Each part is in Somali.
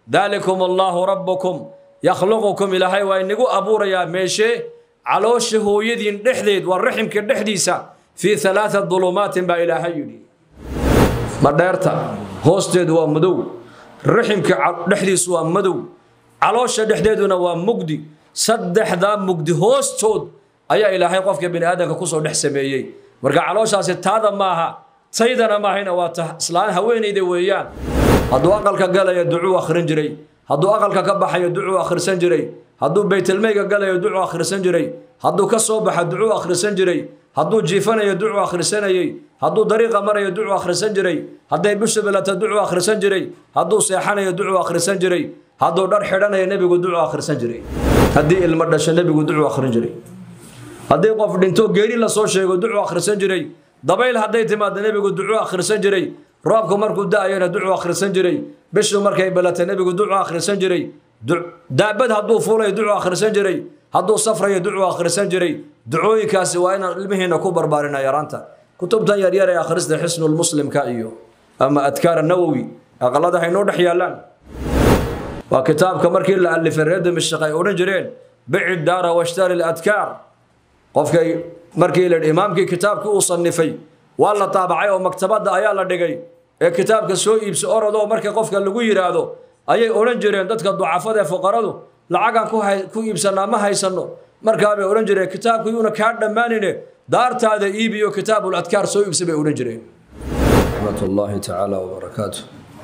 daalikum allaahu rabbukum yakhluqukum ilaahay waa inagu abuurayaa meeshee caloosha hooyadiin dhexdeed waa raximka dhexdiisa fii alaaa dulumaatin baa ilaahay yidhi madheerta hoosteedu waa madow raximka dhexdiisu waa madow caloosha dhexdeeduna waa mugdi saddexdaa mugdi hoostood ayaa ilaahay qofka bini aadamka kusoo dhex sameeyey marka calooshaasi taada maaha taydana maahayna waa ta islaan haweenayda weeyaan hadduu aqalka galaya ducuu akhrin jiray hadduu aqalka ka baxayo ducuu akhrisan jiray hadduu baytelmayga galayo ducuu akhrisan jiray hadduu ka soo baxa ducuu akhrisan jiray hadduu jiifanayo ducuu akhrisanayey hadduu dariiqa marayo ducuu akhrisan jiray hadday bishu bilata ducuu akhrisan jiray hadduu seexanayo ducuu akhrisan jiray hadduu dhar xidhanayo nebigu ducuu akhrisan jiray haddii ilmo dhasho nebigu ducuu akhrin jiray haddii qof dhinto geeri lasoo sheego ducuu akhrisan jiray dabayl hadday timaado nebigu ducuu akhrisan jiray roobku markuu da-ayana ducuu akhrisan jiray bishu markay balata nebigu ducuu akhrisan jiray daabad hadduu fuulayo ducuu akhrisan jiray hadduu safrayo ducuu akhrisan jiray ducooyinkaasi waa inaan ilmihiina ku barbaarina yaraanta kutubtan yaryar ee akhrista xisnulmuslimka iyo ama adkaar nawowi aqalada haynoo dhex yaallaan waa kitaabka markii la alifay reer dimashq ay odhan jireen bici daara washtari ladkaar qofkay markii la imaamkii kitaabkii uu sanifay waa la taabacay oo maktabadda ayaa la dhigay ee kitaabka soo iibso orodoo marka qofka lagu yidhaahdo ayay odhan jireen dadka ducafada ee fuqaradu lacagaan ku iibsanaa ma haysanno markaabay odhan jireen kitaabku yuuna kaa dhammaanine daartaada iibiyo kitaabul adkaar soo iibsa bay odhan jireen raxmat ullaahi tacaala wabarakaatu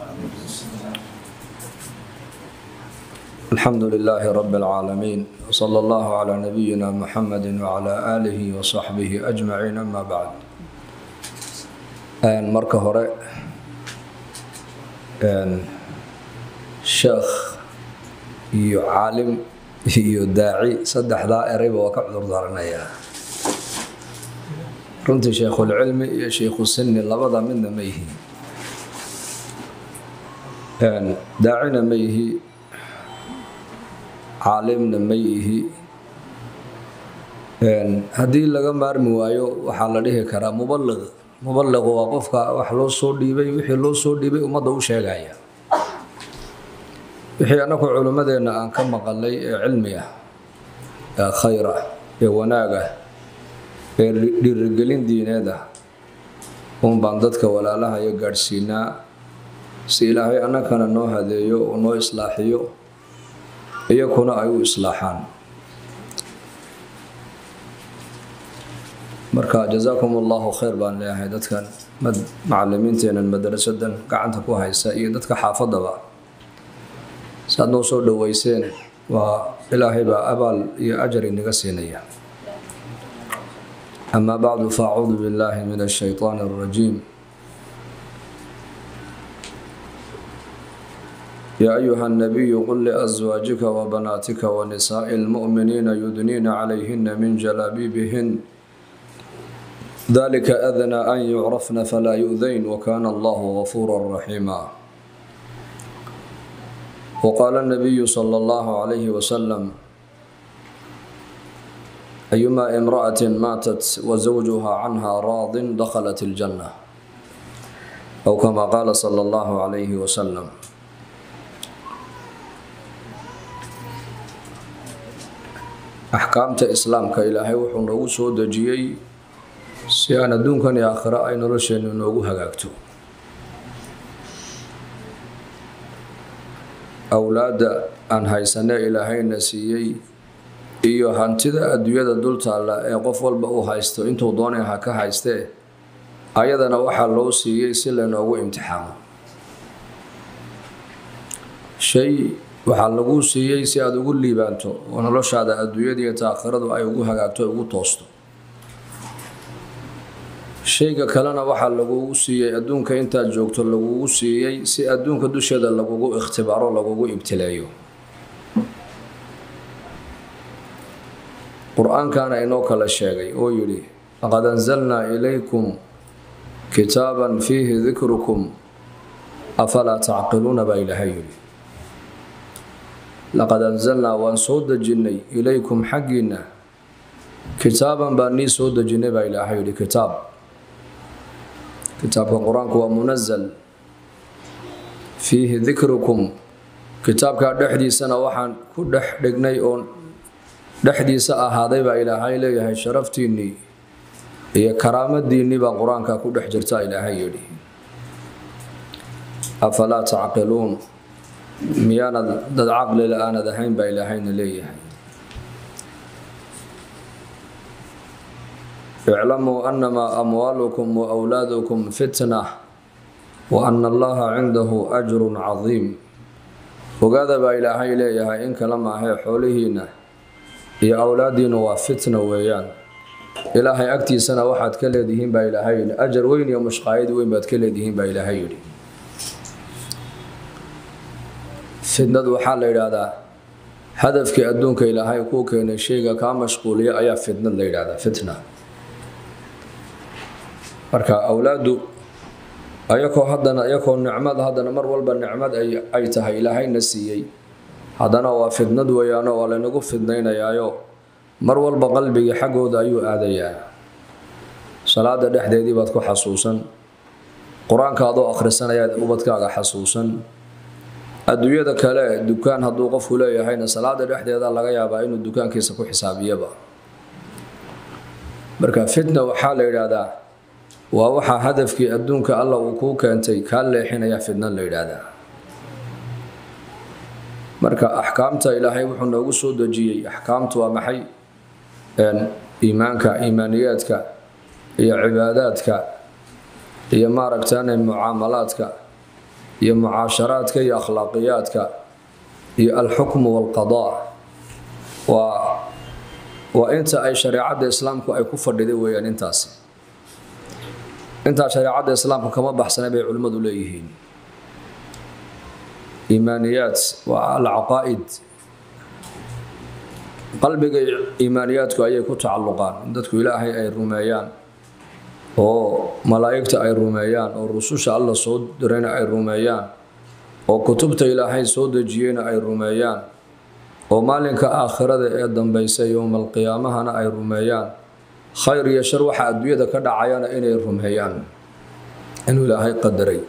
الحمد لله رب العالمين وصلى الله على نبينا محمد وعلى آله وصحبه أجمعين أما بعد marka hore sheekh iyo caalim iyo daaci saddexdaa erayba waa ka cudur daaranayaa runtii sheekhulcilmi iyo sheikhu sinni labada midna ma yihi daacina ma yihi caalimna ma yihi haddii laga maarmi waayo waxaa la dhihi karaa mubaliq mubaliqu waa qofka wax loo soo dhiibay wixii loo soo dhiibay ummadda u sheegaya wixii annagu culimmadeenna aan ka maqalay ee cilmi ah ee khayr ah ee wanaag ah ee dhiirigelin diineed ah uun baan dadka walaalahayo gaadhsiinaa si ilaahay annagana noo hadeeyo oo noo islaaxiyo iyakuna ay u islaaxaan marka jazaakum allahu khayr baan leeyahay dadkan macalimiinteenan madarasadan gacanta ku haysa iyo dadka xaafadaba saad noo soo dhoweyseen waa ilaahay baa abaal iyo ajar inaga siinaya amaa bacdu faacuudu billaahi min ashaytaani alrajiim يا أيها النبي قل لأزواجك وبناتك ونساء المؤمنين يدنين عليهن من جلابيبهن ذلك أذنى أن يعرفن فلا يؤذين وكان الله غفورا رحيما وقال النبي صلى الله عليه وسلم أيما امرأة ماتت وزوجها عنها راض دخلت الجنة أو كما قال صلى الله عليه وسلم axkaamta islaamka ilaahay wuxuu noogu soo dejiyey si aan adduunkan iyo aakhiro ay nolosheennu noogu hagaagto awlaadda aan haysanee ilaahayna siiyey iyo hantida adduunyada dultaalla ee qof walba uu haysto intuu doonay ha ka haystee ayadana waxaa loo siiyey si laynoogu imtixaamo shay waxaa laguu siiyey si aada ugu liibaanto oo noloshaada adduunyada iyo taakhiradu ay ugu hagaagto ugu toosto shayga kalena waxaa lagugu siiyey adduunka intaad joogto lagugu siiyey si adduunka dusheeda lagugu ikhtibaaro lagugu ibtileeyo qur-aankana inoo kala sheegay oo yidhi laqad anzalnaa ilaykum kitaaban fiihi dikrukum afalaa tacqiluuna baa ilaahay yidhi laqad anzalnaa waan soo dejinnay ilaykum xaggiinna kitaaban baan nii soo dejinnay baa ilaahay yidhi kitaab kitaabka qur-aanku waa munazal fiihi dikrukum kitaabka dhexdiisana waxaan ku dhex dhignay oo dhexdiisa ahaaday baa ilaahay leeyahay sharaftiinnii iyo karaamadiinnii baa qur-aanka ku dhex jirta ilaahay yidhi afalaa tacqiluun miyaanad dad caqlila aanad ahayn baa ilaahayna leeyahay iclamuu annamaa amwaalukum wa wlaadukum fitna wa ana allaha cindahu ajrun cadiim ogaada baa ilaahay leeyahay in kala maahee xoolihiinna iyo awlaadiinu waa fitna weeyaan ilaahay agtiisana waxaad ka leedihiin baa ilaahay yidhi ajar weyn iyo mushqaayad weyn baad ka leedihiin baa ilaahay yidhi fitnadu waxaa la yidhaahdaa hadafkii adduunka ilaahay kuu keenay shayga kaa mashquuliya ayaa fitnad la yidhahdaa fitna marka awlaadu ayakoo haddana iyakoo nicmad haddana mar walba nicmad ay tahay ilaahayna siiyey haddana waa fitnad weeyaano waa laynagu fidnaynayaayo mar walba qalbigii xaggooda ayuu aadayaa salaada dhexdeedii baad ku xasuusan qur-aanka adoo akhrisanayaad ubadkaaga xasuusan adduunyada kale dukaan hadduu qofku leeyahayna salaada dhexdeeda laga yaabaa inuu dukaankiisa ku xisaabiyaba marka fitna waxaa la yidhaahdaa waa waxaa hadafkii adduunka alla uu kuu keentay kaa leexinaya fitna la yidhaahdaa marka axkaamta ilaahay wuxuu noogu soo dejiyey axkaamtu waa maxay iimaanka iimaaniyaadka iyo cibaadaadka iyo maaragtaane mucaamalaadka iyo mucaasharaadka iyo akhlaaqiyaadka iyo alxukmu walqadaa waa waa inta ay shareecadda islaamku ay ku fadhiday weeyaan intaasi intaa shareecadda islaamku kama baxsanay bay culimmadu leeyihiin iimaaniyaad waa alcaqaa'id qalbiga iimaaniyaadku ayay ku tacalluqaan in dadku ilaahay ay rumeeyaan oo malaa'igta ay rumeeyaan oo rususha alla soo dirayna ay rumeeyaan oo kutubta ilaahay soo dejiyeyna ay rumeeyaan oo maalinka aakhirada ee dambaysa yowmalqiyaamahana ay rumeeyaan khayr iyo shar waxa adduunyada ka dhacayana inay rumeeyaan inuu ilaahay qadaray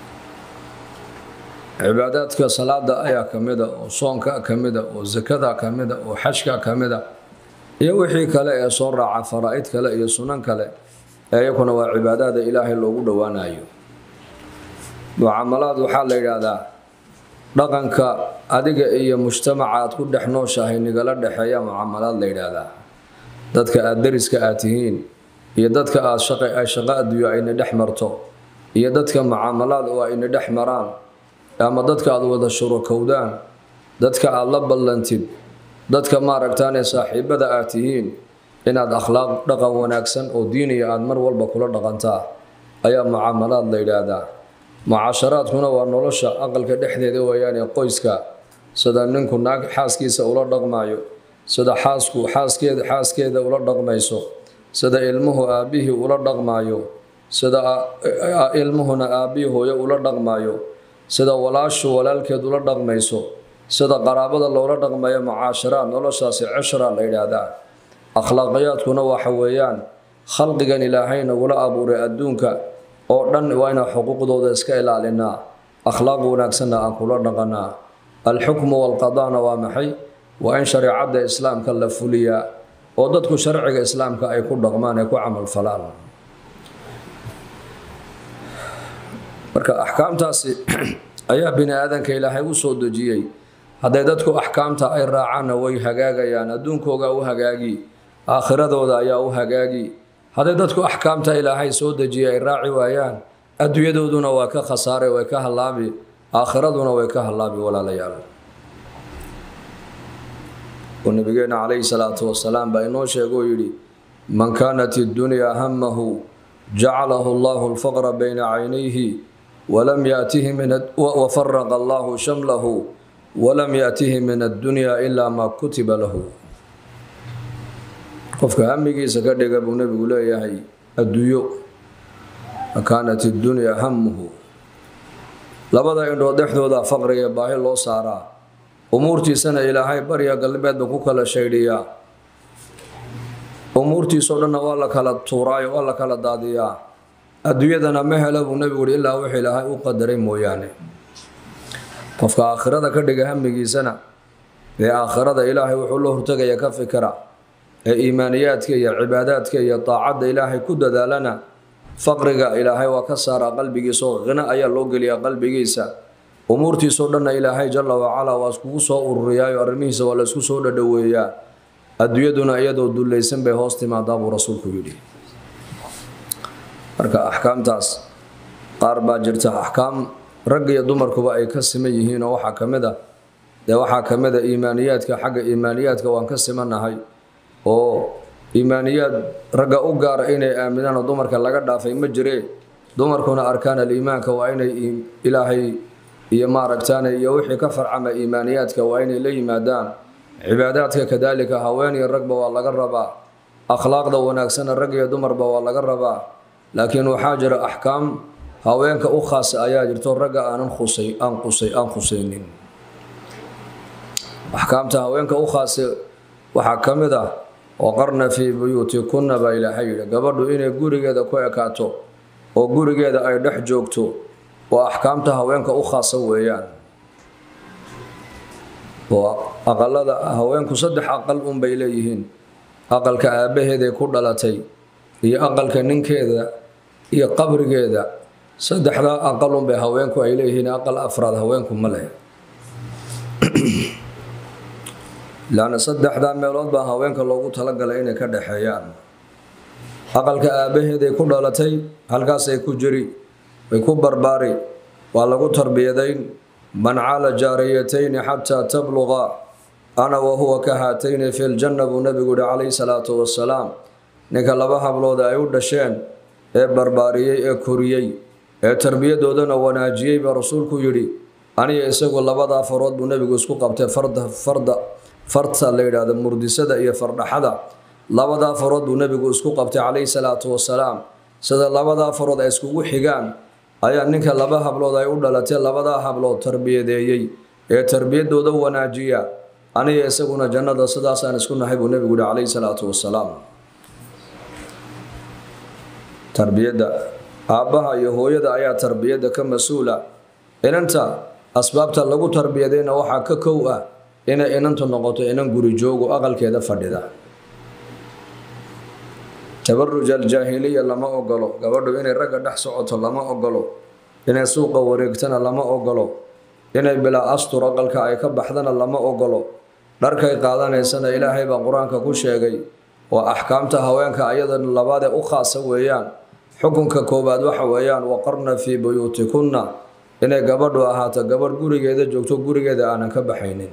cibaadaadka salaada ayaa ka mida oo soonka ka mida oo sakada ka mida oo xajka ka mida iyo wixii kale ee soo raaca faraa'id kale iyo sunan kale ee iyakuna waa cibaadaada ilaahay loogu dhowaanayo mucaamalaad waxaa la yidhaahdaa dhaqanka adiga iyo mujtamaca aad ku dhex nooshahay nigala dhexeeya mucaamalaad la yidhaahdaa dadka aada dariska aad tihiin iyo dadka aad ay shaqo adduunyo ayna dhex marto iyo dadka mucaamalaad oo ayna dhex maraan ama dadka aad wada shurokowdaan dadka aad la ballantid dadka maaragtaane saaxiibada aad tihiin inaad akhlaaq dhaqan wanaagsan oo diiniya aad mar walba kula dhaqantaa ayaa mucaamalaad la yidhaahdaa mucaasharaadkuna waa nolosha aqalka dhexdeeda weeyaane qoyska sida ninku naag xaaskiisa ula dhaqmaayo sida xaasku xaaskeeda xaaskeeda ula dhaqmayso sida ilmuhu aabbihii ula dhaqmaayo sida ilmuhuna aabbihii hooyo ula dhaqmaayo sida walaashu walaalkeed ula dhaqmayso sida qaraabada loola dhaqmayo mucaasharaad noloshaasi cishra la yidhaahdaa akhlaaqiyaadkuna waxa weeyaan khalqigan ilaahay nagula abuuray adduunka oo dhan waa inaan xuquuqdooda iska ilaalinaa akhlaaq wanaagsanna aan kula dhaqanaa alxukmu walqadaana waa maxay waa in shareecadda islaamka la fuliyaa oo dadku sharciga islaamka ay ku dhaqmaan ay ku camalfalaan marka axkaamtaasi ayaa bini aadanka ilaahay u soo dejiyey hadday dadku axkaamta ay raacaanna way hagaagayaan adduunkooga u hagaagi aakhiradooda ayaa u hagaagi hadday dadku axkaamta ilaahay soo dejiyay ay raaci waayaan adduunyadooduna waa ka khasaare way ka hallaabi aakhiraduna way ka hallaabi walaalayaal oo nabigeena calayhi salaatu wasalaam baa inoo sheegoo yidhi man kaanat iddunyaa hamahu jacalahu allahu alfaqra bayna caynayhi walam yaatihi min wafaraqa allahu shamlahu walam yaatihi min addunyaa ilaa maa kutiba lahu qofka hamigiisa ka dhiga buu nebigu leeyahay adduunyo kaanat iddunyaa hamuhu labada indhood dhexdooda faqriga baahi loo saaraa umuurtiisana ilaahay barya galbeedba ku kala shaydhiyaa umuurtiisoo dhanna waa la kala tuuraayo waa la kala daadiyaa adduunyadana ma hela buu nebigu yihi ilaa wix ilaahay u qadaray mooyaane qofka aakhirada ka dhiga hamigiisana ee aakhirada ilaahay wuxuu la hortegaya ka fikira ee iimaaniyaadka iyo cibaadaadka iyo daacadda ilaahay ku dadaalana faqriga ilaahay waa ka saaraa qalbigiisa oo khina ayaa loo geliyaa qalbigiisa umuurtiisoo dhanna ilaahay jalla wacalaa waa iskugu soo ururiyaayo arrimihiisa waa la isku soo dhadhoweeyaa adduunyaduna iyadoo dullaysan bay hoos timaadaa buu rasuulku yidhi marka axkaamtaas qaar baa jirta axkaam rag iyo dumarkuba ay ka siman yihiin oo waxaa ka mid a dee waxaa ka mid a iimaaniyaadka xagga iimaaniyaadka waan ka simannahay oo iimaaniyaad ragga u gaara inay aaminaan oo dumarka laga dhaafay ma jiree dumarkuna arkaan aliimaanka waa inay ilaahay iyo maaragtaane iyo wixii ka farcama iimaaniyaadka waa inay la yimaadaan cibaadaadka kadaalika haween iyo ragba waa laga rabaa akhlaaqda wanaagsana rag iyo dumarba waa laga rabaa laakiin waxaa jira axkaam haweenka u khaasa ayaa jirto ragga aanan khusay aan qusay aan khusaynin axkaamta haweenka u khaasa waxaa ka mid ah waqarna fii buyuutikunna baa ilaahay yidhi gabadhu inay gurigeeda ku ekaato oo gurigeeda ay dhex joogto oo axkaamta haweenka u khaasa weeyaan oo aqalada haweenku saddex aqal unbay leeyihiin aqalka aabbaheeday ku dhalatay iyo aqalka ninkeeda iyo qabrigeeda saddexdaa aqal unbay haweenku ay leeyihiin aqal afraad haweenku ma leh laana saddexdaa meelood baa haweenka loogu talagalay inay ka dhexeeyaan aqalka aabbaheeday ku dhalatay halkaasay ku jiri way ku barbaari waa lagu tarbiyadayn man cala jaariyatayni xataa tabluqa ana wa huwa ka haatayni fi ljanna buu nabigu yihi calayhi salaatu wasalaam ninka laba hablood ay u dhasheen ee barbaariyey ee koriyey ee tarbiyadoodana wanaajiyey baa rasuulku yidhi aniga isagu labadaa farood buu nebigu isku qabtay farda farda farta la yidhaahdo murdisada iyo fardhaxada labadaa farood buu nebigu isku qabtay calayhi salaatu wasalaam sida labadaa farood ay iskugu xigaan ayaa ninka laba hablood ay u dhalatay labadaa hablood tarbiyadeeyey ee tarbiyadooda wanaajiya aniga isaguna jannada sidaasaan isku nahay buu nebigu yihi calayhi salaatu wasalaam tarbiyadda aabbaha iyo hooyada ayaa tarbiyadda ka mas-uula inanta asbaabta lagu tarbiyadayna waxaa ka kow ah inay inantu noqoto inan guri joogo aqalkeeda fadhida tabaruj aljaahiliya lama ogolo gabadhu inay ragga dhex socoto lama ogolo inay suuqa wareegtana lama ogolo inay bilaa astur aqalka ay ka baxdana lama ogolo dharkay qaadanaysana ilaahay baa qur-aanka ku sheegay waa axkaamta haweenka ayada labaadee u khaasa weeyaan xukunka koowaad waxa weeyaan waqarna fii buyuutikunna inay gabadhu ahaato gabadh gurigeeda joogto gurigeeda aanan ka baxaynin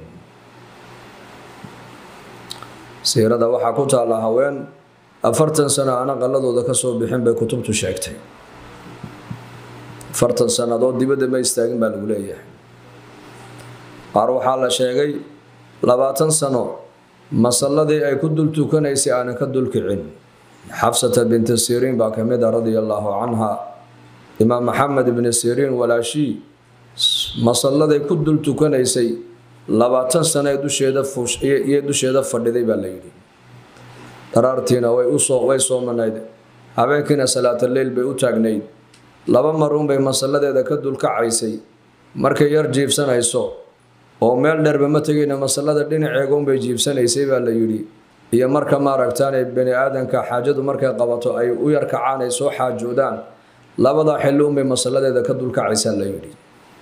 siirada waxaa ku taalla haween afartan sano aan aqaladooda ka soo bixin bay kutubtu sheegtay afartan sannadood dibadda ma istaagin baa lagu leeyahay qaar waxaa la sheegay labaatan sano masalladii ay ku dul tukanaysay aanan ka dulkicin xafsata binti siriin baa ka mid a radia allaahu canha imaam maxamed ibni siriin walaashii masalladay ku dul tukanaysay labaatan sano ee dusheeda iyo dusheeda fadhiday baa la yidhi daraartiina way usoo way soomanayd habeenkiina salaataleil bay u taagnayd laba marunbay masalladeeda ka dulkacaysay markay yar jiibsanayso oo meel dheerba ma tegayna masallada dhinaceegaunbay jiibsanaysay baa la yidhi iyo marka maaragtaanay bani aadanka xaajadu markay qabato ay u yarkacaan ay soo xaajoodaan labadaa xilli unbay masalladeeda ka dulkacaysaa la yidhi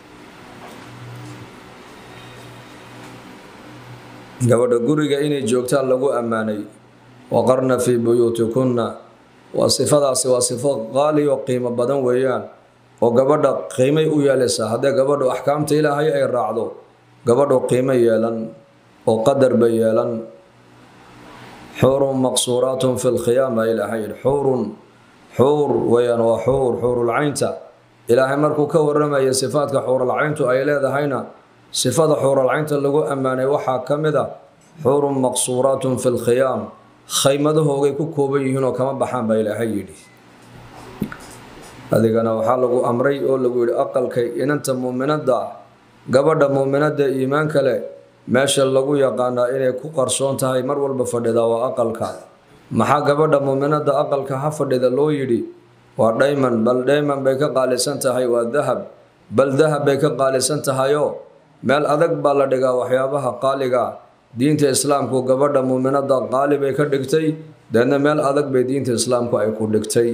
gabadha guriga inay joogtaan lagu ammaanay waqarna fii buyuutikunna waa sifadaasi waa sifo qaali oo qiimo badan weeyaan oo gabadha qiimay u yeelaysaa haddee gabadhu axkaamta ilaahay ay raacdo gabadhu qiimo yeelan oo qadar bay yeelan xuurun maqsuuraatun fi lkhiyaam baa ilaahay yidhi xuurun xuur weeyaan waa xuur xuurulcaynta ilaahay markuu ka waramaya sifaadka xuuralcayntu ay leedahayna sifada xuuralcaynta lagu ammaanay waxaa ka mid a xuurun maqsuuraatun fi lkhiyaam khaymadahoogay ku kooban yihiin oo kama baxaan baa ilaahay yidhi adigana waxaa lagu amray oo lagu yidhi aqalkay inanta muuminadda gabadha muuminadda iimaanka leh meesha lagu yaqaanaa inay ku qarsoon tahay mar walba fadhida waa aqalka maxaa gabadha muuminadda aqalka ha fadhida loo yidhi waa dhayman bal dhayman bay ka qaalisan tahay waa dahab bal dahab bay ka qaalisan tahayoo meel adag baa la dhigaa waxyaabaha qaaliga diinta islaamku gabadha muuminada qaali bay ka dhigtay deedna meel adag bay diinta islaamku ay ku dhigtay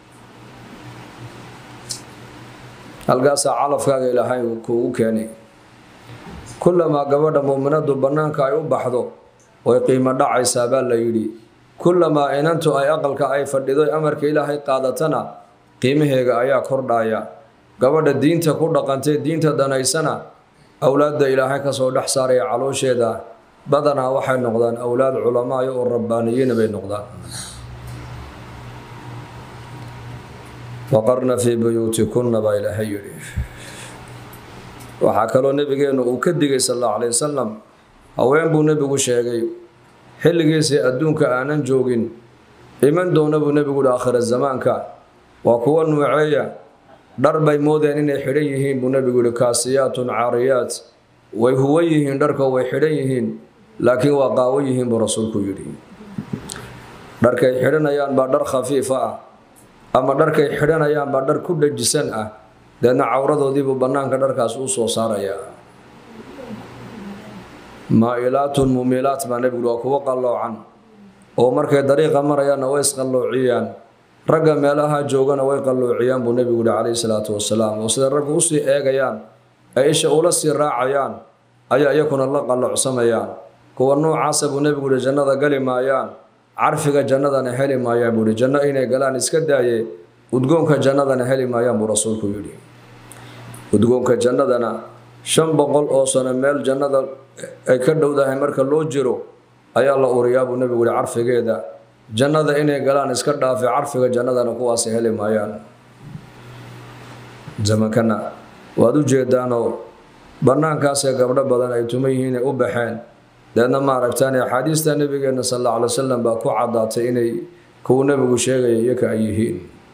halkaasaa calafkaaga ilaahay kuugu keenay kullamaa gabadha muuminadu bannaanka ay u baxdo way qiimo dhacaysaa baa la yidhi kullamaa inantu ay aqalka ay fadhido amarka ilaahay qaadatana qiimaheega ayaa kordhaya gabadha diinta ku dhaqantay diinta danaysana awlaadda ilaahay kasoo dhex saaraya caloosheeda badanaa waxay noqdaan awlaad culamaayo oo rabbaaniyiina bay noqdaan waqarna fii buyuutikunna baa ilaahay yidhi waxaa kaloo nebigeennu uu ka digay sal allahu calay wasalam haween buu nebigu sheegay xilligiisii adduunka aanan joogin iman doona buu nebigu hi aakhira zamaanka waa kuwa nuuceeya dhar bay moodeen inay xidhan yihiin buu nebigu yihi kaasiyaatun caariyaat way huwan yihiin dharkoo way xidhan yihiin laakiin waa qaawan yihiin buu rasuulku yidhi dharkay xidhanayaan baa dhar khafiifa ah ama dharkay xidhanayaan baa dhar ku dhajisan ah deedna cawradoodiibuu bannaanka dharkaas u soo saarayaa maa-ilaatun mumilaat baa nebigu waa kuwo qalloocan oo markay dariiqa marayaanna way isqalloociyaan ragga meelaha joogana way qalloociyaan buu nebigu yihi calayhi salaatu wasalaam oo siday raggu usii eegayaan ay isha ula sii raacayaan ayaa iyakuna la qalloocsamayaan kuwa noocaasa buu nebigu yihi jannada gali maayaan carfiga jannadana heli maayaan buu yihi janno inay galaan iska daaye udgoonka jannadana heli maayaan buu rasuulku yidhi udgoonka jannadana shan boqol oo sano meel jannada ay ka dhowdahay marka loo jiro ayaa la uriyaa buu nebigu yihi carfigeeda jannada inay galaan iska dhaafe carfiga jannadana kuwaasi heli maayaan zamankana waad u jeedaanoo bannaankaasee gabdho badan ay tuma yihiinay u baxeen deedna ma aragtaan axaadiista nebigeenna sal alla alay wasalam baa ku caddaatay inay kuwu nebigu sheegaya iyaka ay yihiin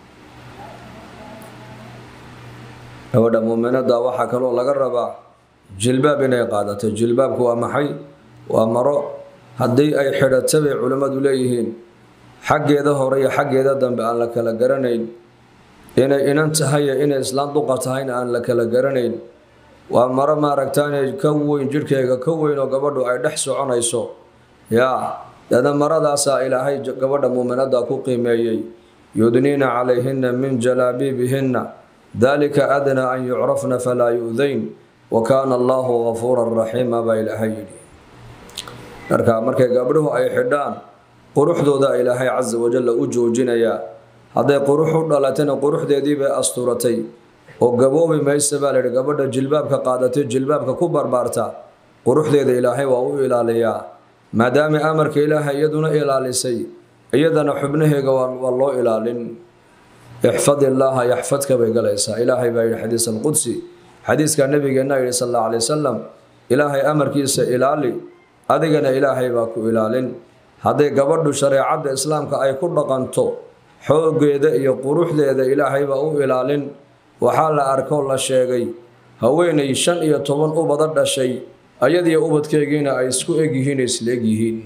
gabadha muuminada waxaa kaloo laga rabaa jilbaab inay qaadato jilbaabku waa maxay waa maro haddii ay xidhato bay culimmadu leeyihiin xaggeeda hore iyo xaggeeda dambe aan la kala garanayn inay inan tahay iyo inay islaan duqa tahayna aan la kala garanayn waa maro maaragtaane ka weyn jidhkeega ka weyn oo gabadhu ay dhex soconayso yaa deedna maradaasaa ilaahay gabadha muuminada ku qiimeeyey yudniina calayhina min jalaabiibihinna dalika adnaa an yucrafna falaa yu'dayn wa kaana allahu gafuuran raxiima baa ilaahay yidhi marka markay gabdhuhu ay xidhaan quruxdooda ilaahay casa wajalla u joojinayaa hadday qurux u dhalatayna quruxdeedii bay asturatay oo gaboobi maysa baa layidhi gabadha jilbaabka qaadatay jilbaabka ku barbaarta quruxdeeda ilaahay waa u ilaaliyaa maadaama amarka ilaahay iyaduna ilaalisay iyadana xubnaheega waa loo ilaalin ixfad illaaha yaxfadka bay galaysaa ilaahay baa yidhi xadiis alqudsi xadiiska nabigeenna yidhi sal alla alay wasalam ilaahay amarkiisa ilaali adigana ilaahay baa ku ilaalin hadday gabadhu shareecadda islaamka ay ku dhaqanto xooggeeda iyo quruxdeeda ilaahay baa u ilaalin waxaa la arkoo la sheegay haweenay shan iyo toban ubada dhashay ayadiyo ubadkeegiina ay isku egyihiin isla egyihiin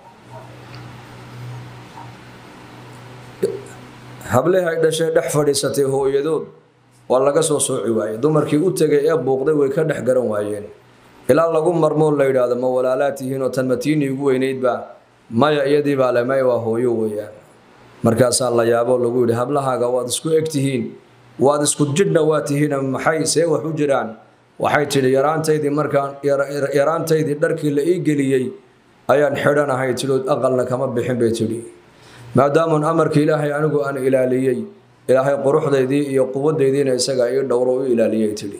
hablehi ay dhashay dhex fadhiisatay hooyadood waa laga soo sooci waayey dumarkii u tegay ee buuqday way ka dhex garan waayeen ilaa lagu marmoo la yidhaahdo ma walaalaad tihiin oo tanmatiini ugu weynaydba maya iyadii baa le maya waa hooyo weeyaan markaasaa la yaabo lagu yidhi hablahaaga waad isku eg tihiin waad isku jidhna waa tihiin maxay see wax u jiraan waxay tidhi yaraantaydii markaan yaraantaydii dharkii la ii geliyey ayaan xidhanahay tidhi aqalna kama bixin bay tidhi maadaamun amarka ilaahay anigu aan ilaaliyey ilaahay quruxdaydii iyo quwadaydiina isagaa ii dhowro u ilaaliyay tidhi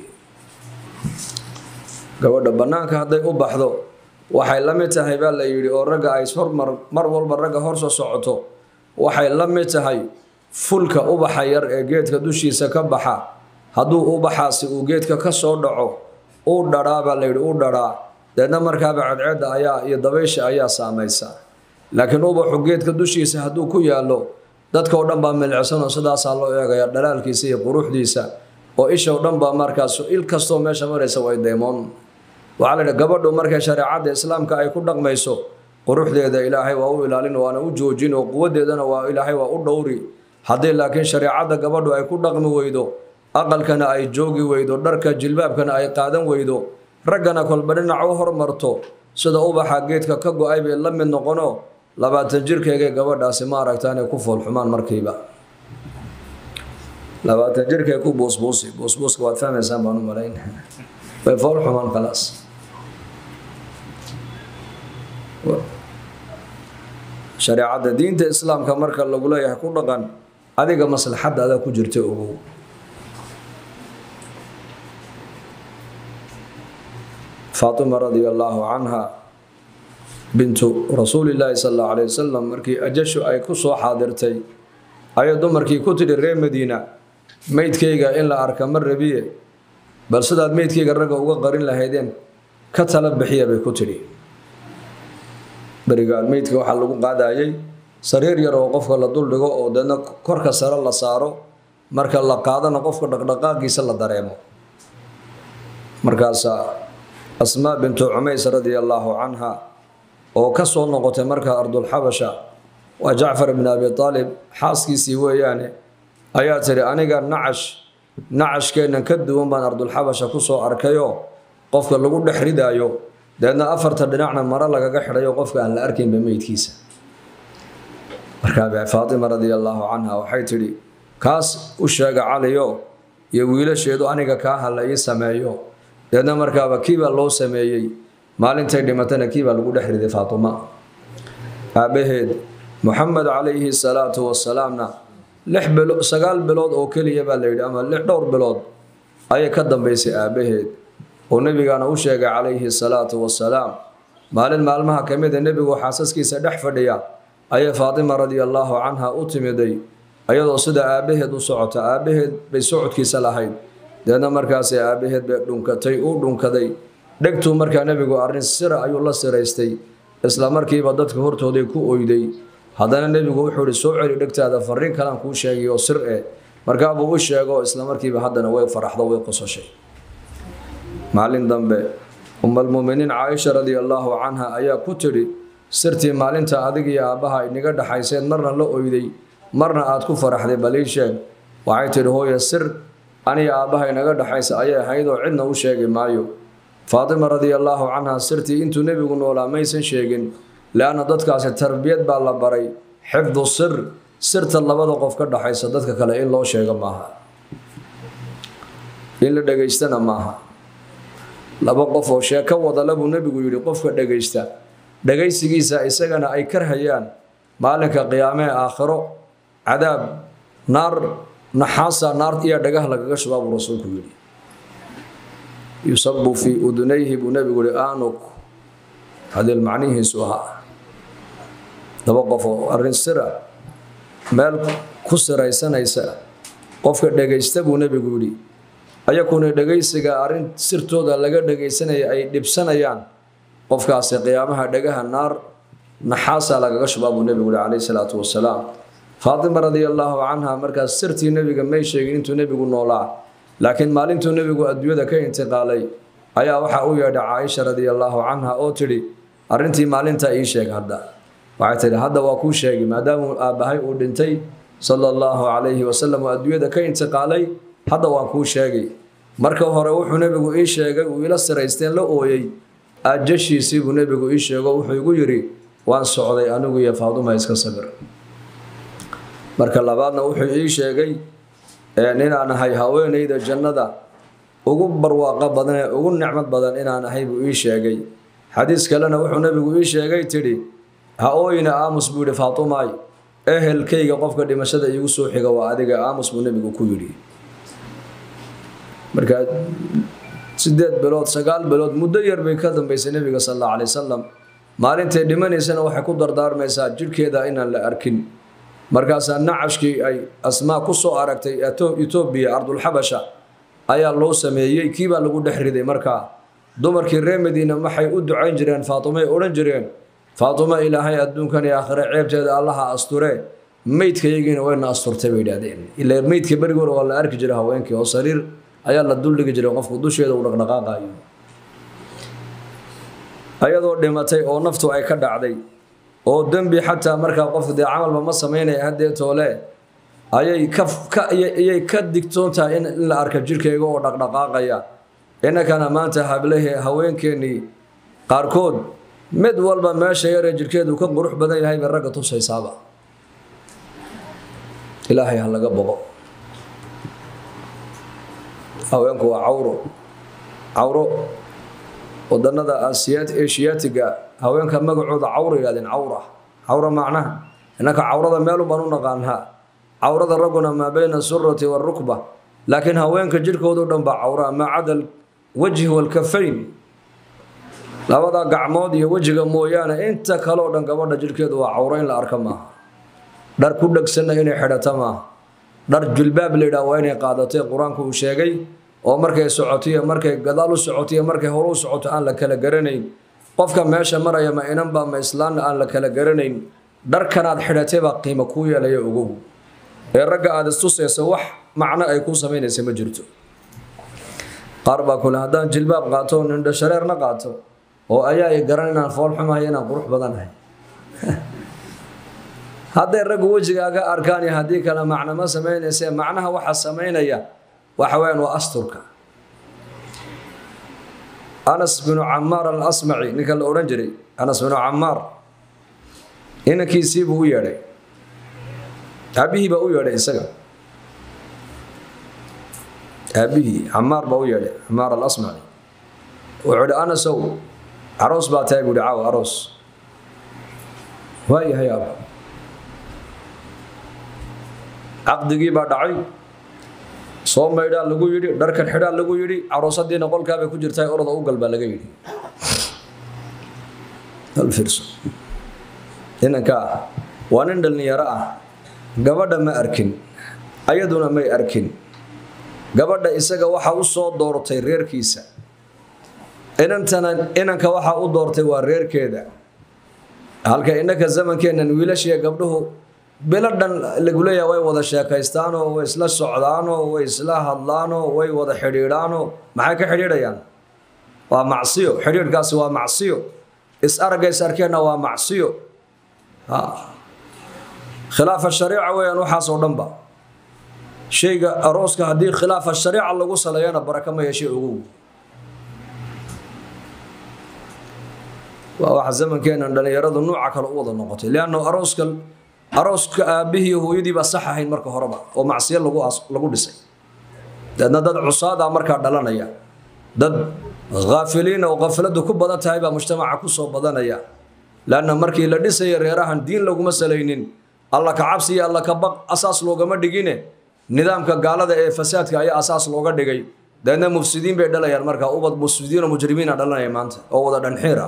gabadha bannaanka hadday u baxdo waxay la mid tahay baa la yidhi oo ragga ay hormar mar walba ragga hor soo socoto waxay la mid tahay fulka ubaxa yar ee geedka dushiisa ka baxa hadduu ubaxaasi uu geedka ka soo dhaco uu dhadhaa baa la yidhi u dhadhaa deedna markaaba cadceedda ayaa iyo dabaysha ayaa saamaysa laakiin ubaxu geedka dushiisa hadduu ku yaallo dadka oo dhan baa milicsanoo sidaasaa loo eegaya dhalaalkiisa iyo quruxdiisa oo isha o dhan baa markaas il kastoo meesha maraysa way deymoon waxaa la yidhi gabadhu markay shareecadda islaamka ay ku dhaqmayso quruxdeeda ilaahay waa u ilaalin waana u joojin oo quwadeedana waa ilaahay waa u dhowri haddii laakiin shareecadda gabadhu ay ku dhaqmi weydo aqalkana ay joogi weydo dharka jilbaabkana ay qaadan weydo raggana kolba dhinac u hormarto sida ubaxa geedka ka go-ay bay la mid noqono labaatan jirkeegay gabadhaasi ma aragtaa inay ku foolxumaan markiiba labaatan jirkee ku buusbuusi buusbuuska waad fahmaysaan baan u malayn way foolxumaan khalaas shareecadda diinta islaamka marka lagu leeyahay ku dhaqan adiga maslaxadda adaa ku jirta ogow faatima radia allaahu canha bintu rasuulillaahi sal allahu alayh wasalam markii ajashu ay ku soo xaadirtay ayay dumarkii ku tidhi reer madiina meydkayga in la arka ma rabiye bal sidaad meydkayga ragga uga qarin lahaydeen ka tala bixiya bay ku tidhi berigaan meydka waxaa lagu qaadayay sariir yar oo qofka la duldhigo oo deedna korka sare la saaro marka la qaadana qofka dhaqdhaqaaqiisa la dareemo markaasaa asmaa bintu cumays radia allaahu canha oo ka soo noqotay markaa ardulxabasha waa jacfar bn abi aalib xaaskiisii weeyaane ayaa tidhi aniga nacash nacashkeennan ka duwan baan ardulxabasha ku soo arkayoo qofka lagu dhex ridaayo deedna afarta dhinacna maro lagaga xidhayo qofka aan la arkaynba meydkiisa markaa faatima radia allaahu canha waxay tidhi kaas u sheega caliyo iyo wiilasheedu aniga kaa hala ii sameeyo deedna markaaba kiibaa loo sameeyey maalintay dhimatana kiibaa lagu dhex riday faatuma aabbaheed moxamed calayhi salaatu wasalaamna lix bilo sagaal bilood oo keliya baa la yidhi ama lix dhowr bilood ayay ka dambaysay aabbaheed oo nebigaana u sheegay calayhi salaatu wasalaam maalin maalmaha ka mida nebigu xaasaskiisa dhex fadhiya ayay faatima radia allaahu canha u timiday ayadoo sida aabbaheed u socota aabbaheed bay socodkiisa lahayd deedna markaasay aabbaheed bay dhunkatay uu dhunkaday dhegtuu markaa nebigu arrin sira ayuu la siraystay isla markiiba dadka hortooday ku oyday haddana nebigu wuxuu ihi soo celi dhegtaada fariin kalaan kuu sheegay oo sir eh markaabuu u sheego isla markiiba haddana way faraxdo way qososhay maalin dambe umalmuminiin caaisha radia allaahu canha ayaa ku tidhi sirtii maalinta adig iyo aabbaha inaga dhaxayseen marna la oyday marna aad ku faraxday balii sheeg waxay tidhi hooye sir aniga aabbaha inaga dhaxaysa ayay ahayd oo cidna u sheegi maayo faatima radia allaahu canha sirtii intuu nebigu noolaa maysan sheegin leanna dadkaasi tarbiyad baa la baray xifdu sir sirta labada qof ka dhaxaysa dadka kale in loo sheego maaha in la dhegaystana maaha laba qof oo sheeko wadala buu nebigu yidhi qofka dhegaysta dhegaysigiisa isagana ay karhayaan maalinka qiyaamee aakhiro cadaab naar naxaasa naar iyo dhagah lagaga shubaa buu rasuulku yidhi yusabu fii udunayhi buu nebigu yihi aanuk hadeel macnihiisu ahaa laba qof oo arrin sira meel ku siraysanaysa qofka dhegaysta buu nebigu yidhi ayakuna dhegaysiga arrin sirtooda laga dhegaysanaya ay dhibsanayaan qofkaasi qiyaamaha dhagaha naar naxaasa lagaga shubaa buu nebigu yihi calayhi salaatu wasalaam faatima radia allaahu canha markaas sirtii nebiga may sheegin intuu nebigu noolaa laakiin maalintuu nebigu adduunyada ka intiqaalay ayaa waxaa u yeedhay caaisha radia allaahu canha oo tidhi arrintii maalintaa ii sheeg hadda waxay tidhi hadda waa kuu sheegi maadaamuu aabbahay uu dhintay sala allahu calayhi wasalam oo adduunyada ka intiqaalay hadda waan kuu sheegay marka hore wuxuu nebigu ii sheegay uu ila siraysteen la ooyey ajashiisii buu nebigu ii sheego wuxuu igu yidhi waan socday anigu iyo faaduma iska sabir marka labaadna wuxuu ii sheegay inaan ahay haweenayda jannada ugu barwaaqo badan ee ugu nicmad badan inaan ahay buu ii sheegay xadiis kalena wuxuu nebigu ii sheegay tidhi ha ooyina aamus buu yidhi faatumaay ehelkayga qofka dhimashada iigu soo xiga waa adiga aamus buu nebigu ku yidhi markaa sideed bilood sagaal bilood muddo yar bay ka dambaysay nebiga sal alla alay wasalam maalintay dhimanaysana waxay ku dardaarmaysaa jidhkeeda inaan la arkin markaasaa nacashkii ay asmaa ku soo aragtay etoobiya ardulxabasha ayaa loo sameeyey kiibaa lagu dhex riday markaa dumarkii reer madiina waxay u ducayn jireen faatumay odhan jireen faatumo ilaahay adduunkan iyo aakhire ceebteeda allaha asture meydkayagiina wayna asturtay bay idhahdeen ila meydka berigoora waa la arki jiray haweenkii oo sariir ayaa la duldhigi jiray qofku dusheeda uu dhaqdhaqaaqayo ayadoo dhimatay oo naftu ay ka dhacday oo dembi xataa markaa qofku dee camalba ma samaynaya haddee toole ayay ka ayay ka digtoon tahay in la arka jirkayga oo dhaqdhaqaaqaya innakana maanta hablehe haweenkeennii qaarkood mid walba meesha yaree jirhkeedu ka qurux badan yahay bay ragga tusaysaaba ilaahay ha laga boqo haweenku waa cawro cawro wadanada asiyaatiga haweenka magacooda cawra yidhahdeen cawra cawra macnaha innaka cawrada meelun baan u naqaanaa cawrada ragguna maa bayna surati waarukba laakiin haweenka jirhkoodu dhan baa cawra maa cada wajhi walkafayn labada gacmood iyo wejiga mooyaane inta kaleo dhan gabadha jirhkeedu waa cawro in la arka maaha dhar ku dhegsanna inay xidhato maaha dhar julbaab la yidhaha waa inay qaadatay qur-aanku uu sheegay oo markay socoto iyo markay gadaal u socoto iyo markay hore u socoto aan la kala garanayn qofka meesha maraya ma inanba ma islaanna aan la kala garanayn dharkanaad xidhatay baa qiimo kuu yeelaya ogow ee ragga aada istusayso wax macno ay kuu samaynaysa ma jirto qaar baa kule haddaan jilbaab qaato nindho shareerna qaato oo ayaa i garan inaan foolxumahay inaan qurux badanahay hadday raggu wejigaaga arkaan iyo haddii kale macno ma samaynayse macnaha waxa samaynaya waxa weyaan waa asturka anas binu camaar alasmaci ninka la odhan jiray anas binu camaar inankiisii buu u yeedhay aabihii baa u yeedhay isaga aabihii camaar baa u yeedhay camaar alasmaci wuxuu ihi anasow aroos baa tahay buuhi caawa aroos waa yahay aaba caqdigii baa dhacay soo maydhaa lagu yidhi dharkan xidhaa lagu yidhi caroosadiina qolkaabay ku jirtaa orada u gal baa laga yidhi inanka ah waa nin dhallinyaro ah gabadha ma arkin ayaduna may arkin gabadha isaga waxaa u soo doortay reerkiisa inantana inanka waxaa u doortay waa reerkeeda halka innaka zamankeennan wiilashiiya gabdhuhu bilo dhan lagu leeyaha way wada sheekaystaanoo way isla socdaanoo way isla hadlaanoo way wada xidhiidhaanoo maxay ka xidhiidhayaan waa macsiyo xidhiidhkaasi waa macsiyo is aragays arkeenna waa macsiyo khilaafa shariica weeyaan waxaasoo dhanba shayga arooska haddii khilaafa shariica lagu saleeyana baraka ma yeeshay ogow waa waxa zamankeennan dhallinyaradu nuuca kale u wada noqotay lianno arooska arooska aabbihii hooyadii baa sax ahayn marka horeba oo macsiyo lagu dhisay deedna dad cusaada markaa dhalanaya dad haafiliina oo khafladu ku badan tahay baa mujtamaca kusoo badanaya lanna markii la dhisaya reerahan diin laguma salaynin alla ka cabsi iyo alla ka baq asaas loogama dhigine nidaamka gaalada ee fasaadka ayaa asaas looga dhigay deedna mufsidiin bay dhalayaan markaa ubad mufsidiinoo mujrimiina dhalanaya maanta oo wada dhanxiira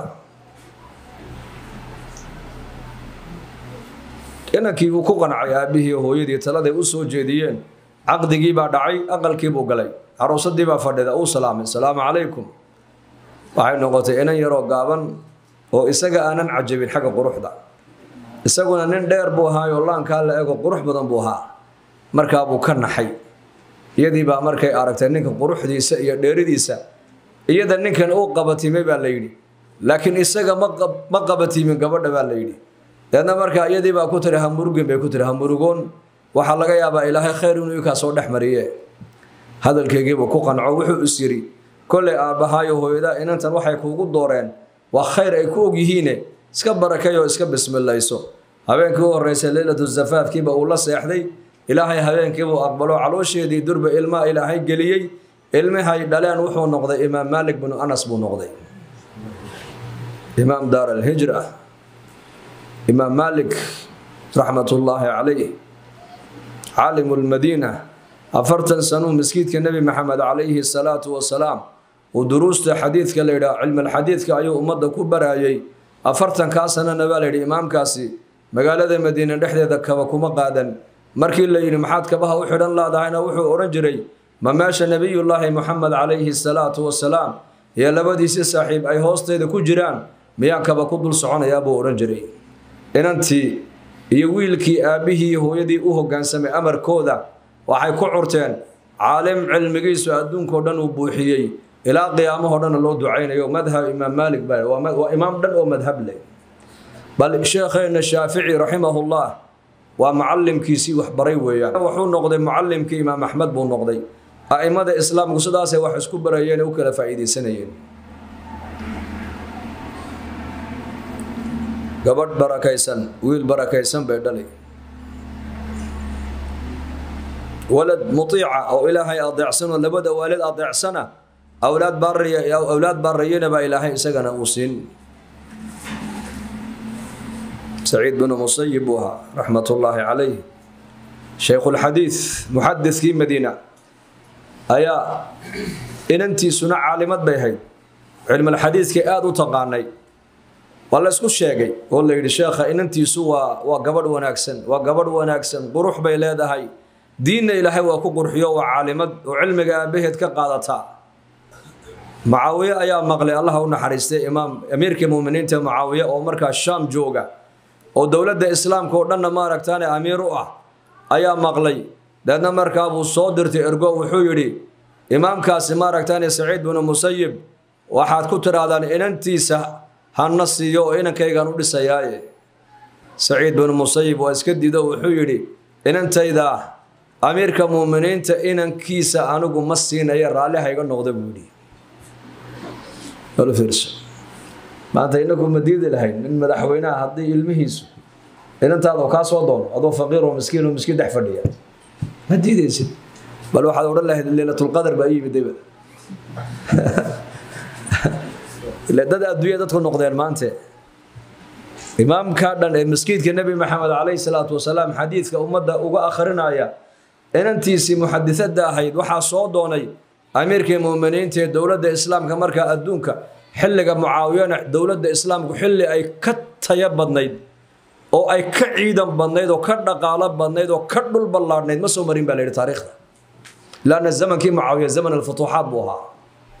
inankii buu ku qancay aabbihii hooyadii taladay u soo jeediyeen caqdigii baa dhacay aqalkii buu galay aroosadii baa fadhida uu salaamay salaamu calaykum waxay noqotay inan yaroo gaaban oo isaga aanan cajabin xagga quruxda isaguna nin dheer buu ahaayoo laankaa la ego qurux badan buu ahaa markaa buu ka naxay iyadii baa markay aragtay ninka quruxdiisa iyo dheeridiisa iyada ninkan uu qabatimay baa la yidhi laakiin isaga ma qabatimin gabadha baa la yidhi deedna markaa iyadii baa ku tiri hamurugin bay ku tiri hamurugoon waxaa laga yaabaa ilaahay khayr inuu ikaa soo dhex mariye hadalkeygiibuu ku qanco wuxuu is yidhi kollay aabbahaayo hooyada inantan waxay kuugu dooreen waa khayr ay ku ogyihiine iska barakay oo iska bismilayso habeenkii u horreysay leylatu zafaafkiiba uu la seexday ilaahay habeenkiibuu aqbalo caloosheedii durba ilmaa ilaahay geliyey ilmihay dhaleen wuxuu noqday imaam maalik binu anas buu noqday imaam daar alhijra imaam maalik raxmatullaahi calayh caalimu lmadiina afartan sanuu maskiidka nebi maxamed calayhi salaatu wasalaam uu duruusta xadiidka la yidhaha cilmalxadiidka ayuu ummadda ku baraayey afartankaa sanana baa layidhi imaamkaasi magaalada madiine dhexdeeda kaba kuma qaadan markii la yidhi maxaad kabaha u xidhan laadahayna wuxuu odhan jiray ma meesha nebiyullaahi moxamed calayhi salaatu wasalaam iyo labadiisi saaxiib ay hoosteeda ku jiraan miyaan kaba ku dul soconayaa buu odhan jiray inantii iyo wiilkii aabbihii hooyadii u hoggaansamay amarkooda waxay ku curteen caalim cilmigiisu adduunkao dhan uu buuxiyey ilaa qiyaamahoo dhanna loo ducaynayo madhab imaam maalik ba waa imaam dhan oo madhab leh bal sheekheenna shaafici raximahullah waa mucallimkiisii waxbaray weeyaan wuxuu noqday mucallimkii imaam axmed buu noqday a'immada islaamku sidaasay wax isku barayeen ee u kala faa'iidaysanayeen gabadh barakaysan wiil barakaysan bay dhali walad mutiica oo ilaahay adeecsan oo labada waalid adeecsana awlaad baariya awlaad baarayana baa ilaahay isagana uu siin saciid binu musayib buu ahaa raxmat ullaahi calayh shaykhuulxadiid muxadidkii madiina ayaa inantiisuna caalimad bay ahayd cilmalxadiidkii aada u taqaanay waa la isku sheegay oo la yidhi sheekha inantiisu waa waa gabadh wanaagsan waa gabadh wanaagsan qurux bay leedahay diinna ilaahay waa ku qurxiyo waa caalimad oo cilmiga aabaheed ka qaadataa mucaawiye ayaa maqlay allaha u naxariistay imaam amiirkii muminiinta mucaawiye oo markaa shaam jooga oo dowladda islaamka oo dhanna maaragtaane amiir u ah ayaa maqlay deedna markaa buu soo dirtay ergo wuxuu yidhi imaamkaasi maaragtaane saciid binu musayib waxaad ku tidhaahdaan inantiisa hana siiyo oo inankaygaan u dhisayaaye saciid binu musayib waa iska diido wuxuu yidhi inantayda amiirka muuminiinta inankiisa anigu ma siinaya raalli hayga noqda buu yidhi maanta inagu ma diidi lahayn nin madaxweynaha haddii ilmihiisu inantaada kaa soo doono adoo faqiir oo miskiin oo miskiin dhex fadhiya ma diidaysid bal waxaad odhan lahayd leylatulqadar baa yimid dayba ile dad adduunya dadku noqdeen maante imaamka dhan ee maskiidka nebi maxamed calayhi salaatu wasalaam xadiidka ummadda uga akhrinaya inantiisii muxadisada ahayd waxaa soo doonay amiirkii muuminiinta ee dowladda islaamka markaa adduunka xilliga mucaawiyana dowladda islaamku xilli ay ka taya badnayd oo ay ka ciidan badnayd oo ka dhaqaalo badnayd oo ka dhul ballaadhnayd ma soo marin baa la yidhi taariikhda laanna zamankii mucaawiya zaman alfutuuxaat buu ahaa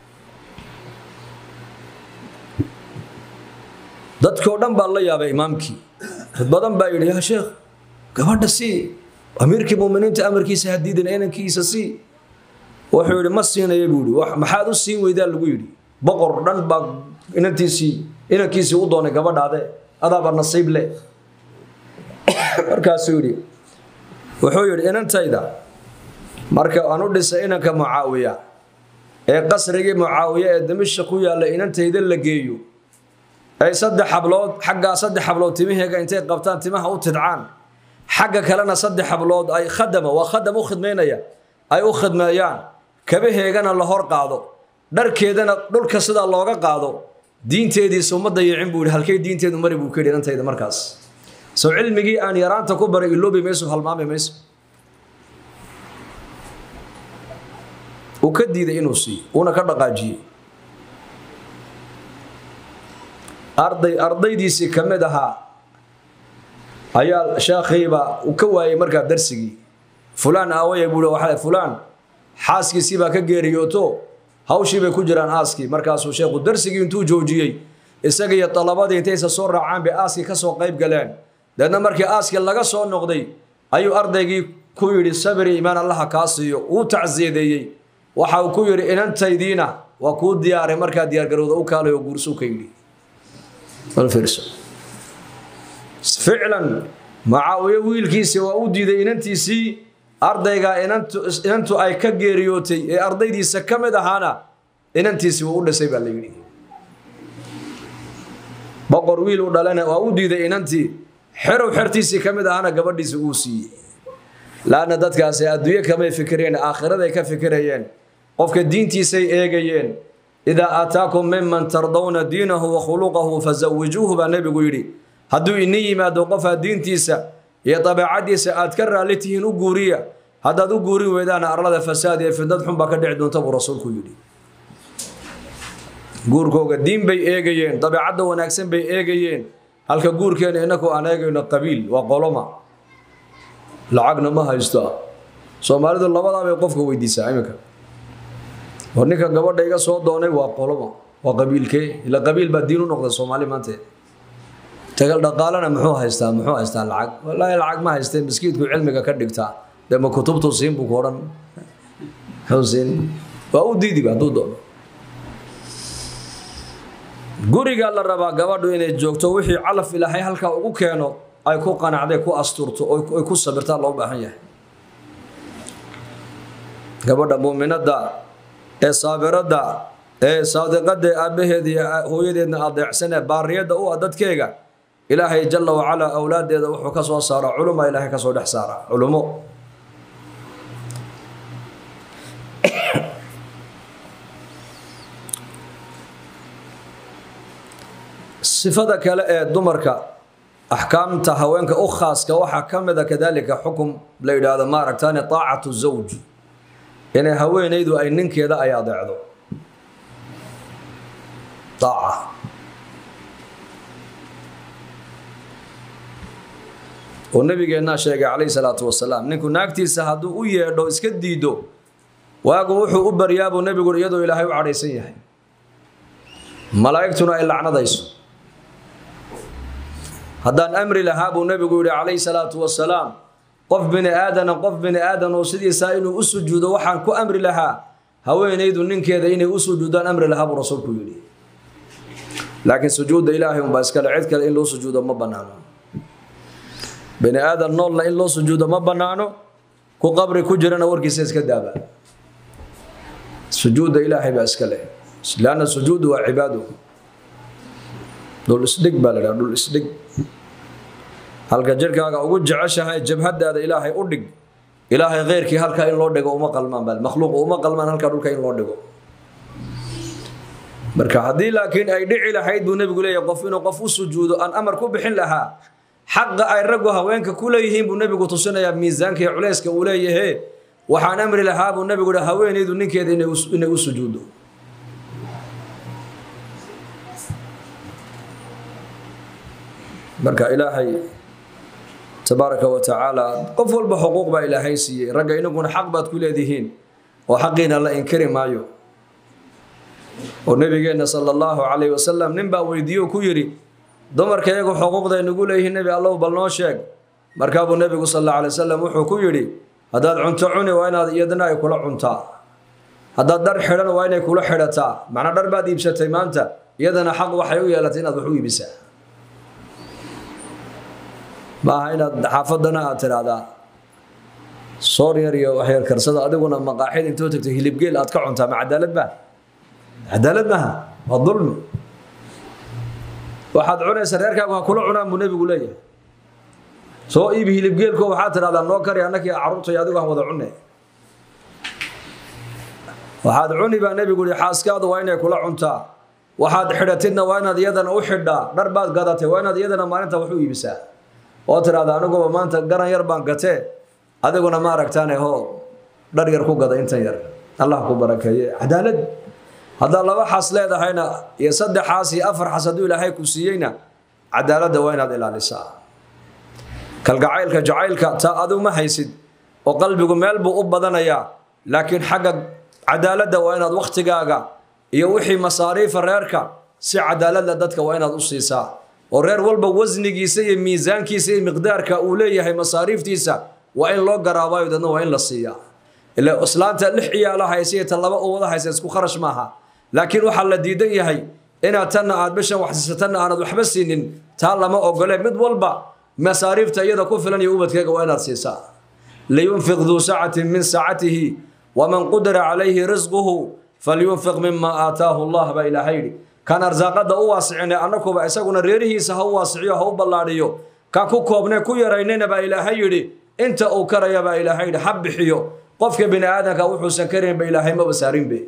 dadkii oo dhan baa la yaabay imaamkii dad badan baa yidhi yaa sheekh gabadha sii amiirkii muuminiinta amarkiisa hadiidana inankiisa sii wuxuu yidhi ma siinaya buu yidhi maxaad u siin weydaa lagu yidhi boqor dhan baa inantiisii inankiisii u doonay gabadhaade adaaba nasiib le markaasuu yidhi wuxuu yidhi inantayda marka aan u dhisay inanka mucaawiya ee qasrigii mucaawiya ee damisha ku yaalla inantayda la geeyo ay saddex hablood xaggaa saddex hablood timaheega intay qabtaan timaha u tidcaan xagga kalena saddex hablood ay khadama waa khadam u khidmaynaya ay u khidmeeyaan kabaheegana la hor qaado dharkeedana dhulka sidaa looga qaado diinteediisa uma dayicin buu yidhi halkay diinteedu mari buu ka yidhi intayda markaas soo cilmigii aan yaraanta ku baray iloobi mayso halmaami mayso uu ka diiday inuu siiyo uuna ka dhaqaajiyey arday ardaydiisii ka mid ahaa ayaa sheekhiiba uu ka waayey markaa darsigii fulaan aawaya buu waxa fulaan xaaskiisii baa ka geeriyooto hawshii bay ku jiraan aaskii markaasuu sheekhu darsigii intuu joojiyey isaga iyo dalabadii intaysa soo raacaan bay aaskii ka soo qayb galeen deedna markii aaskii laga soo noqday ayuu ardaygii ku yidhi sabiri imaan allaha kaa siiyo uu tacsiyadeeyey waxa uu ku yidhi inantaydiina waa kuu diyaaray markaa diyaargarowda u kaalay oo guursuu ka yidhi ficlan macaawiye wiilkiisii waa u diiday inantiisii ardaygaa inantu ay ka geeriyootay ee ardaydiisa ka mid ahaana inantiisii wuu u dhisay baa la yidhi boqor wiil u dhalana waa u diiday inantii xerow xertiisii ka mid ahaana gabadhiisi uu siiyey laanna dadkaasi adduunye kamay fikireen aakhiraday ka fikirayeen qofka diintiisay eegayeen idaa aataakum miman tardawna diinahu wa khuluqahu fasawijuuhu baa nebigu yidhi hadduu ini yimaado qofaa diintiisa iyo dabeecadiisa aad ka raalli tihiin u guuriya haddaad u guurin weydaana arlada fasaad iyo fidnad xun baa ka dhici doonta buu rasuulku yidhi guurkooga diin bay eegayeen dabeecadda wanaagsan bay eegayeen halka guurkeena inaku aan eegayno qabiil waa qoloma lacagna ma haysto soomaalidu labadaa bay qofka weydiisaa iminka war ninka gabadha iga soo doonay waa qoloma waa qabiilkee ila qabiil baa diin u noqda soomaali maante tagal dhaqaalana muxuu haystaa muxuu haystaa lacag wallaahi lacag ma haystee miskiidku cilmiga ka dhigtaa dee ma kutubtu siin buu ku odhan muxuu siin waa u diidiba hadduu doono guriga la rabaa gabadhu inay joogto wixii calaf ilaahay halkaa ugu keeno ay ku qanacday ku asturto ay ku sabirtaa loo baahan yahay gabadha muuminadda ee saabiradda ee saadiqadda ee aabbaheeda iyo hooyadeedna adeecsanee baariyadda u ah dadkeega ilaahay jalla wacalaa awlaaddeeda wuxuu ka soo saaraa culuma ilaahay ka soo dhex saaraa culumo sifada kale ee dumarka axkaamta haweenka u khaaska waxaa ka mida kadalika xukum la yidhaahdo maaragtaane taacatu zawj inay haweenaydu ay ninkeeda ay adeecdo aaca oo nabigeennaa sheegay calayhi salaatu wasalaam ninku naagtiisa hadduu u yeedho iska diido waagu wuxuu u baryaabuu nebigu iyadoo ilaahay u cadhaysan yahay malaa'igtuna ay lacnadayso haddaan amri lahaa buu nebigu yidhi calayhi salaatu wasalaam qof bini aadana qof bini aadan oo sidiisaa inuu u sujuudo waxaan ku amri lahaa haweenaydu ninkeeda inay u sujuudaan amri lahaa buu rasuulku yidhi laakiin sujuudda ilaahay unbaa iskale cid kale in loo sujuudo ma bannaano bini aadan noolna in loo sujuudo ma bannaano ku qabri ku jirana warkiisa iska daaba sujuudda ilaahay baa iska leh lanna sujuudu waa cibaado dhul isdhig baa la dhaha dhul isdhig halka jirhkaaga ugu jeceshahay jabhadaada ilaahay u dhig ilaahay kheyrkii halkaa in loo dhigo uma qalmaan bal makhluuq uma qalmaan halkaa dhulka in loo dhigo marka haddii laakiin ay dhici lahayd buu nebigu leeyahay qof inuu qof u sujuudo aan amar ku bixin lahaa xaqa ay raggu haweenka ku leeyihiin buu nebigu tusinayaa miisaanka iyo culayska uu leeyahe waxaan amri lahaa buu nebigu hi haweenaydu ninkeeda inay u sujuuddo marka ilaahay tabaaraka wa tacaala qof walba xuquuq baa ilaahay siiyey ragga inaguna xaq baad ku leedihiin oo xaqiina la inkari maayo oo nabigeenna sala allahu calayhi wasalam nin baa weydiiyo ku yidhi dumarka iyagu xuquuqday nagu leeyihiin nebi allow bal noo sheeg markaabuu nebigu sal alla alay wasalam wuxuu ku yidhi haddaad cunto cuni waa inaad iyadana ay kula cuntaa haddaad dhar xidhan waa inay kula xidhataa macnaa dhar baad iibsatay maanta iyadana xaq waxay u yeelatay inaad wax u iibisaa maaha inaad xaafadana aad tidhaahdaa soor yar iyo waxyar karsada adiguna maqaaxid intoo tagto hilibgeel aad ka cuntaa ma cadaalad baa cadaalad maaha waa dulmi waxaad cunaysa reerkaagu ha kula cunaan buu nebigu leeyahay soo iibi hilibgeelko waxaad tidhahdaa noo kari annakii carruurtay adigu aan wada cunne waxaad cuni baa nebigu yihi xaaskaadu waa inay kula cuntaa waxaad xidhatidna waa inaad iyadana u xidhaa dhar baad gadatay waa inaad iyadana maalinta wax u iibisaa oo tidhahda aniguba maanta garan yar baan gatee adiguna ma aragtaane hoo dhar yar ku gada intan yar allah ku barakeeye cadaalad haddaad laba xas leedahayna iyo saddex xaas iyo afar xas hadduu ilaahay ku siiyeyna cadaaladda waa inaad ilaalisaa kalgacaylka jacaylka taa adigu ma haysid oo qalbigu meel buu u badanayaa laakiin xagga cadaaladda waa inaad wakhtigaaga iyo wixii masaariifa reerka si cadaaladda dadka waa inaad u siisaa oo reer walba wasnigiisa iyo miisaankiisa iyo miqdaarka uu leeyahay masaariiftiisa waa in loo garaabayo dadna waa in la siiyaa ila islaanta lix ciyaala haysa iyo tan laba uwada haysa isku kharash maaha laakiin waxaa la diidan yahay inaad tanna aad bishan waxsiisa tanna aanad waxba siinin taa lama ogole mid walba masaariifta iyada ku filan iyo ubadkeega waa inaad siisaa liyunfiq duu sacatin min sacatihi waman qudira calayhi risquhu falyunfiq mima aataahu allah baa ilaahay yidhi kan arsaaqada u waasicine annakuba isaguna reerihiisa ha u waasiciyo ha u ballaadhiyo ka ku koobne ku yaraynayna baa ilaahay yidhi inta uu karaya baa ilaahay yidhi ha bixiyo qofka bini aadamka wuxuusan karaynba ilaahay maba saarinbe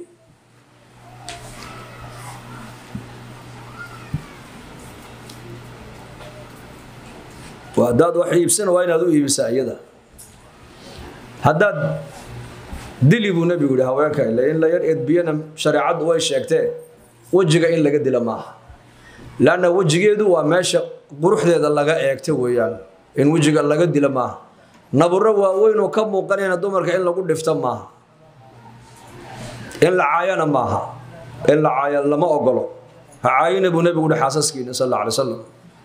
haddaad wax iibsana waa inaad u iibisaa iyada haddaad dili buu nebigu yihi haweenka ile in la yar edbiyana shareecaddu way sheegtee wejiga in laga dila maaha lanna wejigeedu waa meesha quruxdeeda laga eegta weeyaan in wejiga laga dila maaha naburo waaweyn oo ka muuqanayna dumarka in lagu dhifto maaha in la caayana maaha in la caaya lama ogolo ha caayina buu nebigu yihi xaasaskiina sal alla alay wasalam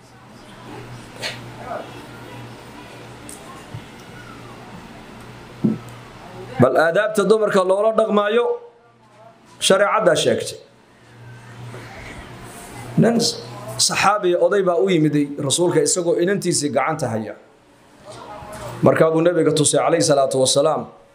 bal aadaabta dumarka loola dhaqmaayo shareecaddaa sheegtay nin saxaabiya oday baa u yimiday rasuulka isagoo inantiisii gacanta haya markaa buu nebiga tusay calayhi salaatu wasalaam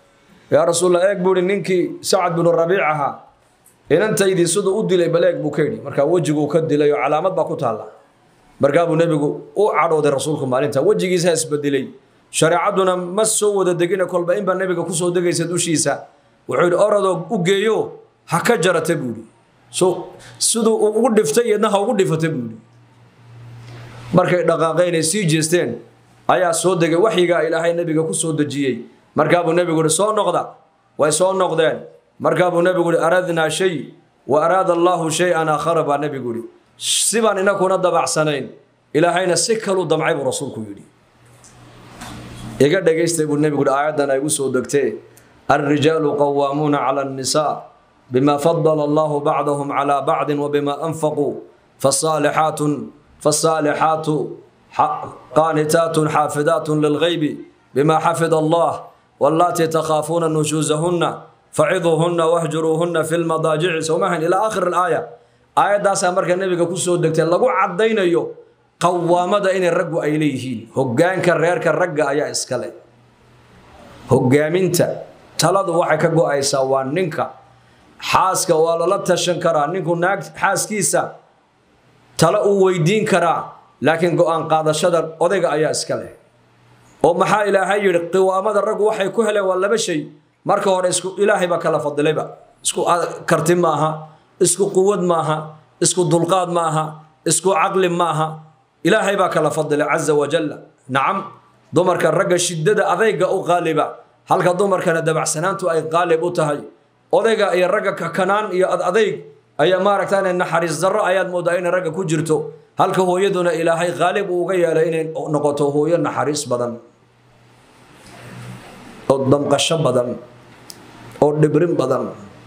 yaa rasuulla eeg buu ihi ninkii sacad binu rabiic ahaa inantaydii siduu u dilay bal eeg buu ka yidhi markaa wejiguu ka dilay oo calaamad baa ku taalla markaa buu nebigu u cadhooday rasuulku maalinta wejigiisa isbedelay shareecadduna ma soo wada degina kolba inbaa nebiga kusoo degaysa dushiisa wuxuu yidhi orodoo u geeyo ha ka jarata buu yidhi so siduu ugu dhiftay iyadna ha ugu dhifata buu yidhi markay dhaqaaqeynay sii jeesteen ayaa soo degay waxyigaa ilaahay nebiga ku soo dejiyey markaabuu nebigu yihi soo noqda way soo noqdeen markaabuu nebigu yihi aradnaa shay wa araada allaahu shay-an aakhara baa nebigu yihi sibaan inakuna dabacsanayn ilaahayna si kaluu damcay buu rasuulku yidhi iga dhagaystay buu nebigu yihi aayaddan ay gu soo degtee alrijaalu qawaamuuna cala annisaa bima fadala allahu bacdahum calaa bacdin wabima anfaquu fasaalixaatun fasaalixaatu qaanitaatun xaafidaatun lilgaybi bima xafida allah wallaatii takhaafuuna nushuusahunna faciduuhunna wahjuruuhunna fi lmadaajici sowmahan ilaa aakhir alaaya aayaddaasaa marka nebiga ku soo degtay lagu caddaynayo qawaamada inay raggu ay leeyihiin hoggaanka reerka ragga ayaa iskale hoggaaminta taladu waxay ka go-aysaa waa ninka xaaska waa lala tashan karaa ninku naag xaaskiisa talo uu weydiin karaa laakiin go-aan qaadashada odayga ayaa iska leh oo maxaa ilaahay yidhi qiwaamada raggu waxay ku heleen waa laba shay marka hore isku ilaahay baa kala fadilayba isku karti maaha isku quwad maaha isku dulqaad maaha isku caqli maaha ilaahay baa kala fadilay caza wajalla nacam dumarka ragga shiddada adayga u qaaliba halka dumarkana dabacsanaantu ay qaalib u tahay odayga iyo ragga kakanaan iyo adadayg ayaa maaragtaan naxariis darro ayaad moodaa inay ragga ku jirto halka hooyaduna ilaahay qaalib uu uga yeelay inay noqoto hooyo naxariis badan oo damqasho badan oo dhibrin badan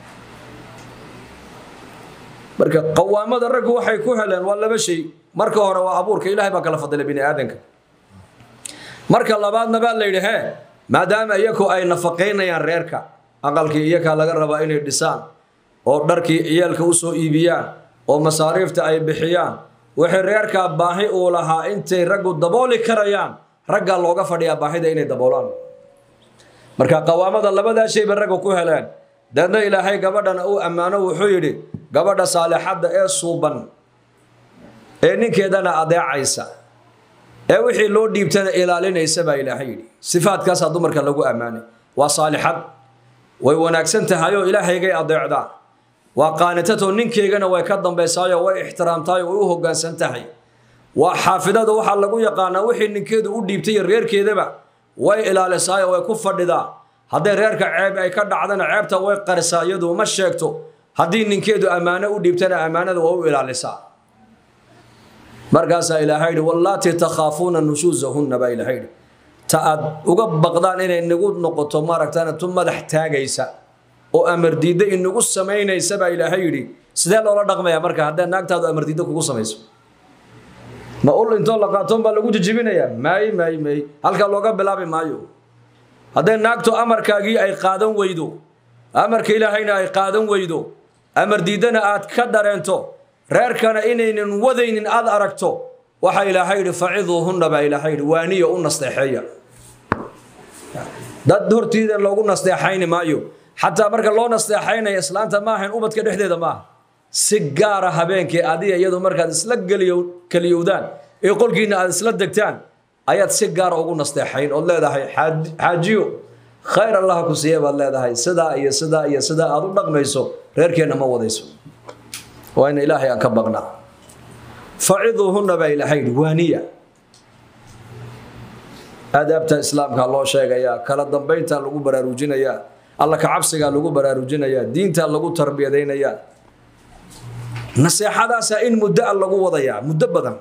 marka qawaamada raggu waxay ku heleen waa laba shay marka hore waa abuurka ilaahay baa kala fadilay bini aadanka marka labaadna baa la yidhi hee maadaama iyaku ay nafaqaynayaan reerka aqalkii iyakaa laga rabaa inay dhisaan oo dharkii ciyaalka u soo iibiyaan oo masaariifta ay bixiyaan wixii reerkaa baahi uu lahaa intay raggu dabooli karayaan raggaa looga fadhiyaa baahida inay daboolaan marka qawaamada labadaa shayba ragga ku heleen deedna ilaahay gabadhana uu ammaano wuxuu yidhi gabadha saalixadda ee suuban ee ninkeedana adeecaysa ee wixii loo dhiibtana ilaalinaysa baa ilaahay yidhi sifaadkaasaa dumarka lagu ammaanay waa saalixad way wanaagsan tahayoo ilaahaygay adeecdaa waa qaanitatoo ninkeygana way ka dambaysaayoo way ixtiraamtaayoo way u hoggaansan tahay waa xaafidada waxaa lagu yaqaanaa wixii ninkeedu u dhiibtay iyo reerkeedaba way ilaalisaayoo way ku fadhidaa hadday reerka ceeb ay ka dhacdana ceebta way qarisaa iyadu ma sheegto haddii ninkeedu ammaano u dhiibtana ammaanada waa u ilaalisaa markaasaa ilaahay yidhi wallaatii takhaafuuna nushuusahunna baa ilaahay yidhi ta aad uga baqdaan inay nagu noqoto maaragtaan tu madax taagaysa oo amar diidda inagu samaynaysa baa ilaahay yidhi sidee loola dhaqmayaa marka haddee naagtaadu amar diidda kugu samayso ma ul intoo la qaatoon baa lagu jijibinayaa maay maay maay halkaa looga bilaabi maayo hadday naagtu amarkaagii ay qaadan weydo amarka ilaahayna ay qaadan weydo amar diiddana aad ka dareento reerkana inaynan wadaynin aad aragto waxaa ilaahay yidhi faciduuhunna baa ilaahay yidhi waaniya u nasteexeeya dad hortiida loogu nasteexayni maayo xataa marka loo nasteexaynaya islaanta maahayn ubadka dhexdeeda maaha si gaara habeenkii adiga iyadu markaad isla keliyowdaan ee qolkiina aad isla degtaan ayaad si gaara ugu nasteexayn ood leedahay xaajiyo khayr allah ku siiya baad leedahay sidaa iyo sidaa iyo sidaa aad u dhaqmayso reerkeenna ma wadayso waa in ilaahay aan ka baqnaa faciduuhunna baa ilaahay yidhi waaniya aadaabta islaamka loo sheegayaa kala dambaynta lagu baraarujinayaa alla ka cabsigaa lagu baraarujinayaa diinta lagu tarbiyadaynayaa naseexadaasaa in muddo a lagu wadayaa muddo badan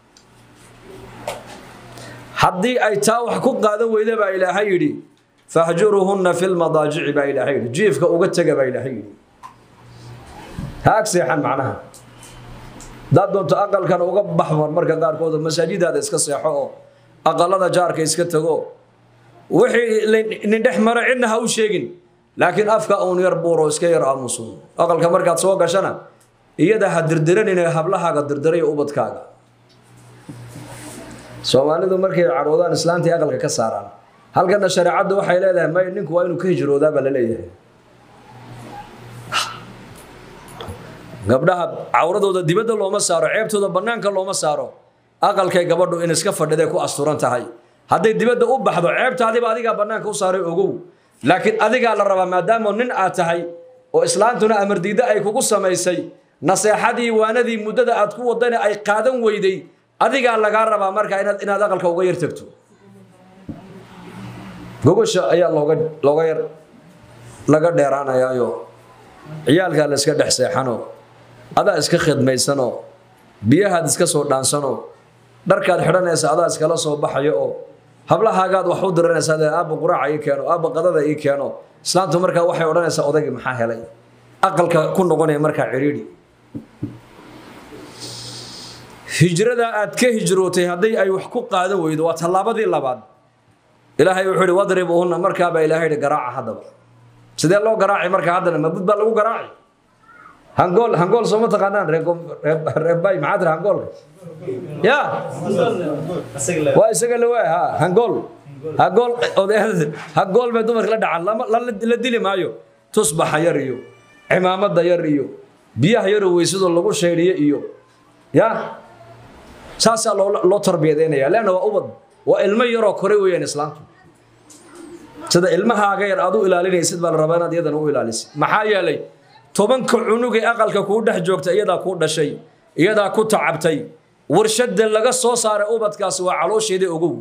haddii ay taa wax ku qaadan weyda baa ilaahay yidhi fahjuruhunna fi lmadaajici baa ilaahay yidhi jiifka uga tega baa ilaahay yidhi ha ag seexan macnaha haddaad doonto aqalkan uga baxmar marka qaarkood masaajidaada iska seexo oo aqalada jaarka iska tago wixii nin dhex maro cidna ha u sheegin laakiin afka uun yar buuro iska yar aamusun aqalka markaad soo gashana iyada ha dirdiranine hablahaaga dirdiray ubadkaaga soomaalidu markay cadhoodaan islaantii aqalka ka saaraan halkana shareecaddu waxay leedahay may ninku waa inuu ka hijroodaa baa la leeyahay gabdhaha cawradooda dibadda looma saaro ceebtooda bannaanka looma saaro aqalkay gabadhu in iska fadhiday ku asturan tahay hadday dibadda u baxdo ceebtaadiba adigaa bannaanka u saaray ogow laakiin adigaa la rabaa maadaama nin aad tahay oo islaantuna amardiiddo ay kugu samaysay naseexadii waanadii muddada aad ku wadana ay qaadan weyday adigaa lagaa rabaa markaa inaad inaad aqalka uga yar tagto gogosha ayaa looga looga yar laga dheeraanayaayo ciyaalkaa la iska dhex seexano adaa iska khidmaysanoo biyahaad iska soo dhaansanoo dharkaad xidhanaysa adaa iskala soo baxayo oo hablahaagaad wax u diranaysaa dee aabba quraaca ii keeno aabba qadada ii keeno islaantu markaa waxay odhanaysaa odaygii maxaa helay aqalka ku noqonaya markaa cidhiidhi hijrada aad ka hijrootay haddii ay wax ku qaadan weydo waa tallaabadii labaad ilaahay wuxuu ihi wadribuhunna markaabaa ilaahay ihi garaaca haddaba sidee loo garaaci markaa haddana mabud baa lagu garaaci hangool hangool sooma taqaanaan reebay maxaa tira hangoolka ya waa isaga la waay ha hangool hangool hangool bay dumarka la dhacaan lama la dili maayo tusbaxa yar iyo cimaamada yar iyo biyaha yaroo weysadoo lagu shaydhiyo iyo ya saasaa loo loo tarbiyadeynaya leanna waa ubad waa ilmo yaroo kore weeyaan islaamtu sida ilmahaaga yar aad u ilaalinaysid baa la rabaa inaad iyadana u ilaalisid maxaa yeelay tobanka cunugay aqalka kuu dhex joogta iyadaa ku dhashay iyadaa ku tacabtay warshada laga soo saaray ubadkaasi waa caloosheedii ogow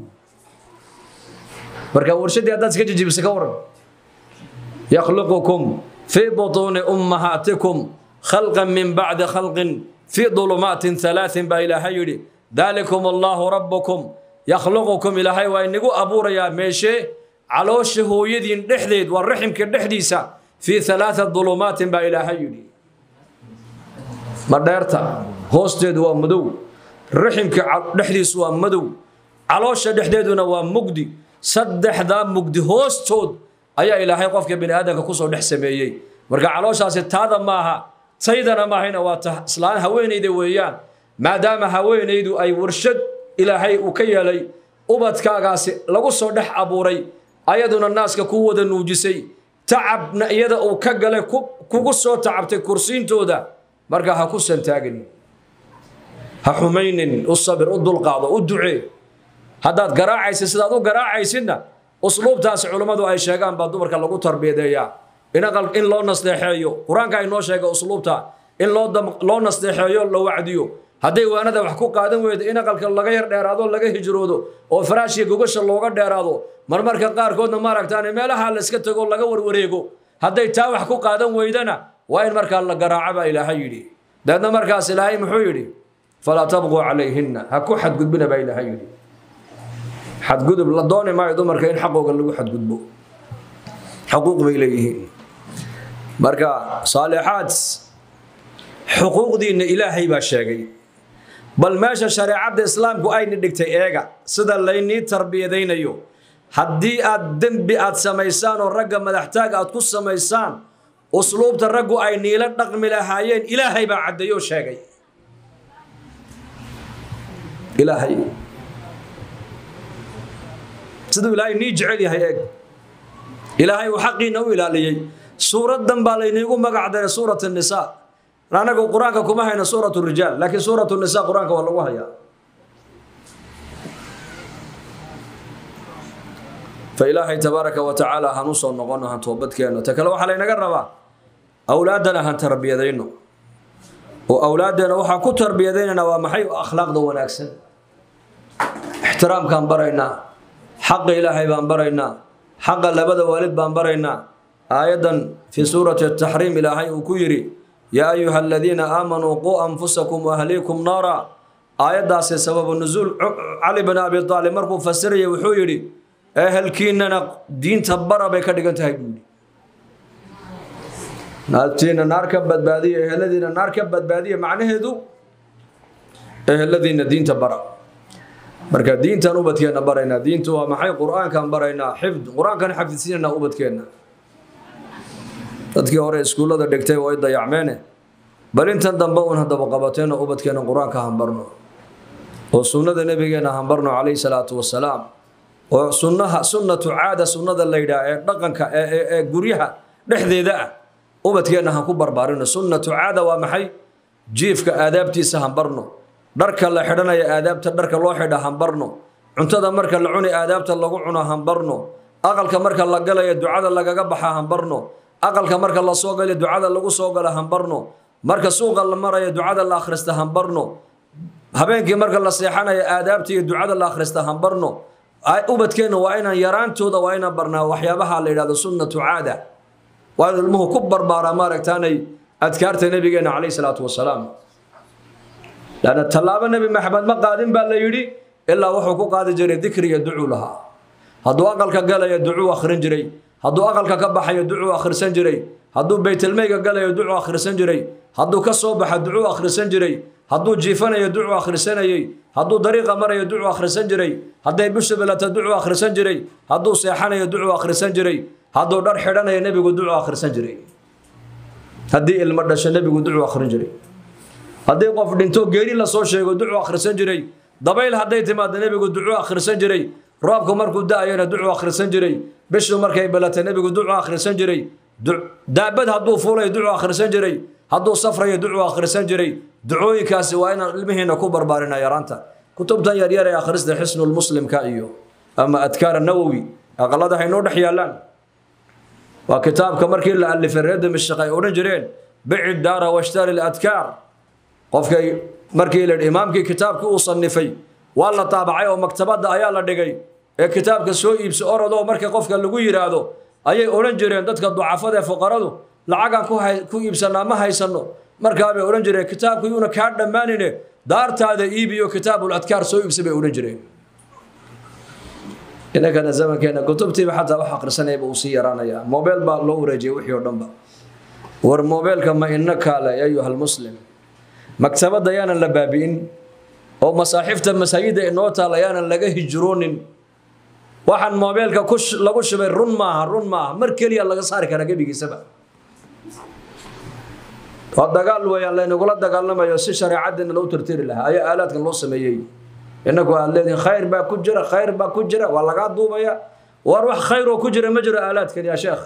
marka warshaddii haddaad iska jijibisa ka waran yakhluqukum fii butuuni ummahaatikum khalqan min bacdi khalqin fii dulumaatin halaatin baa ilaahay yidhi daalikum allaahu rabbukum yakhluqukum ilaahay waa inagu abuurayaa meeshee caloosha hooyadiin dhexdeed waa raximka dhexdiisa fii halaata dulumaatin baa ilaahay yidhi madheerta hoosteedu waa madow raximka dhexdiisu waa madow caloosha dhexdeeduna waa mugdi saddexdaa mugdi hoostood ayaa ilaahay qofka bini aadamka kusoo dhex sameeyey marka calooshaasi taada maaha taydana maahayna waa ta islaan haweenayda weeyaan maadaama haweenaydu ay warshad ilaahay uu ka yeelay ubadkaagaasi lagu soo dhex abuuray ayaduna naaska ku wada nuujisay tacabna iyada uu ka galay kugu soo tacabtay kursiintooda marka ha ku santaagin ha xumaynin u sabir u dulqaado u ducee haddaad garaacaysid sidaad u garaacaysidna usluubtaasi culummadu ay sheegaan baa dumarka lagu tarbiyadeeyaa in loo nasteexeeyo qur-aanka ay noo sheega usluubta in loo nasteexeeyo la wacdiyo hadday waanada wax ku qaadan weydo in aqalka laga yar dheeraado laga hijroodo oo faraashiya gogasha looga dheeraado marmarka qaarkoodna maaragtaan meelaha la iska tago laga warwareego hadday taa wax ku qaadan weydana waa in markaa la garaaco baa ilaahay yidhi dabeedna markaas ilaahay muxuu yidhi falaa tabquu calayhinna ha ku xadgudbina baa ilaahay yidhi xadgudub la dooni maayo dumarka in xaqooga lagu xadgudbo xuquuq bay leeyihiin marka saalixaad xuquuqdiinna ilaahay baa sheegay bal meesha shareecadda islaamku ayna dhigtay eega sida laynii tarbiyadaynayo haddii aad dembi aad samaysaan oo ragga madaxtaag aad ku samaysaan usluubta raggu ay niila dhaqmi lahaayeen ilaahay baa caddeeyoo sheegay ilaahay siduu ilaahay nii jecel yahay eeg ilaahay uu xaqiina u ilaaliyey suuraddan baa layniigu magac daray suurat nisaa anagu qur-aanka kuma hayno suurat rijaal laakiin suurat nisa qur-aanka waa lagu hayaa fa ilaahay tabaaraka wa tacaala han usoo noqono han toobadkeenno ta kale waxaa laynaga rabaa awlaaddana han tarbiyadayno oo awlaaddeena waxaa ku tarbiyadaynana waa maxay akhlaaqda wanaagsan ixtiraamkaan baraynaa xaqa ilaahay baan baraynaa xaqa labada waalid baan baraynaa aayaddan fii suurati ataxriim ilaahay uu ku yidhi yaa ayuha aladiina aamanuu quu anfusakum waahliikum naara aayaddaasi sababu nusuul cali bin abi aalib markuu fasirayay wuxuu yidhi ehelkiinana diinta bara bay ka dhigan tahay buudi naagtiina naar ka badbaadiya eheladiina naar ka badbaadiya macnaheedu eheladiina diinta bara marka diintan ubadkeenna baraynaa diintu waa maxay qur-aankan baraynaa xifd qur-aankan xafidsiinanaa ubadkeenna dadkii hore iskuullada dhigtay way dayacmeene bal intan dambe uun haddaba qabateenna ubadkeenna qur-aanka hambarno oo sunnada nebigeenna hambarno calayhi salaatu wasalaam oo sunnaha sunnatu caada sunnada la yidhaah ee dhaqanka ee guryaha dhexdeeda ah ubadkeenna han ku barbaarino sunnatu caada waa maxay jiifka aadaabtiisa hanbarno dharka la xidhanaya aadaabta dharka loo xidha hanbarno cuntada marka la cuni aadaabta lagu cuno hanbarno aqalka marka la galaya ducada lagaga baxa hanbarno aqalka marka la soo galayo ducada lagu soo gala hanbarno marka suuqa la maraya ducada la akhrista hanbarno habeenkii marka la seexanayo aadaabta iyo ducada la akhrista hanbarno ubadkeenna waa inaan yaraantooda waa inaan barnaa waxyaabaha la yidhahdo sunnatu caada waa in ilmuhu ku barbaaraa maaragtaanay adkaarta nabigeena calayhi salaatu wasalaam lanna tallaabo nebi maxamed ma qaadin baa la yidhi ilaa wuxuu ku qaadi jiray dikriga ducuu lahaa hadduu aqalka galaya ducuu akhrin jiray hadduu aqalka ka baxayo ducuu akhrisan jiray hadduu baytelmeyga galayo ducuu akhrisan jiray hadduu ka soo baxa ducuu akhrisan jiray hadduu jiifanayo ducuu akhrisanayey hadduu dariiqa marayo ducuu akhrisan jiray hadday bishu bilata ducuu akhrisan jiray hadduu seexanayo ducuu akhrisan jiray hadduu dhar xidhanayo nebigu ducuu akhrisan jiray haddii ilmo dhasho nebigu ducuu akhrin jiray haddii qof dhinto geeri lasoo sheego ducuu akhrisan jiray dabayl hadday timaado nebigu ducuu akhrisan jiray roobku markuu da-ayona ducuu akhrisan jiray bishu markay balata nebigu ducuu akhrisan jiray daabad hadduu fuulayo ducuu akhrisan jiray hadduu safrayo ducuu akhrisan jiray ducooyinkaasi waa inaan ilmihiina ku barbaarina yaraanta kutubtan yaryar ee akhrista xisnulmuslimka iyo ama adkaar nawowi aqalada haynoo dhex yaallaan waa kitaabka markii la alifay reer dimashq ay odhan jireen bici daara washtari ladkaar qofkay markii la imaamkii kitaabkii uu sanifay waa la taabacay oo maktabadda ayaa la dhigay ee kitaabka soo iibso orodoo marka qofka lagu yidhaahdo ayay odhan jireen dadka ducafada ee fuqaradu lacagaan ku iibsanaa ma haysano markaabay odhan jireen kitaabku yuuna kaa dhammaanine daartaada iibiyo kitaabul adkaar soo iibsa bay odhan jireen inankana zamankeena kutubtiiba xataa wax akhrisanayaba uu sii yaraanayaa mobeel baa loo wareejiyay wixii oo dhanba war mobeelka ma ina kaale ayuha lmuslim maktabadda yaanan la baabi'in oo masaaxifta masaajidda inoo taala yaanan laga hijroonin waxaan mobeelka lagu shubay run maaha run maaha mar keliya laga saari karaa gebigiisaba waa dagaal weeyaan laynagula dagaalamayo si shareecaddeena loo tirtiri lahaa ayaa aalaadkan loo sameeyey inagu aad leedihin khayr baa ku jira khayr baa ku jira waa lagaa duubaya war wax khayr oo ku jira ma jiro aalaadkan yaa sheekh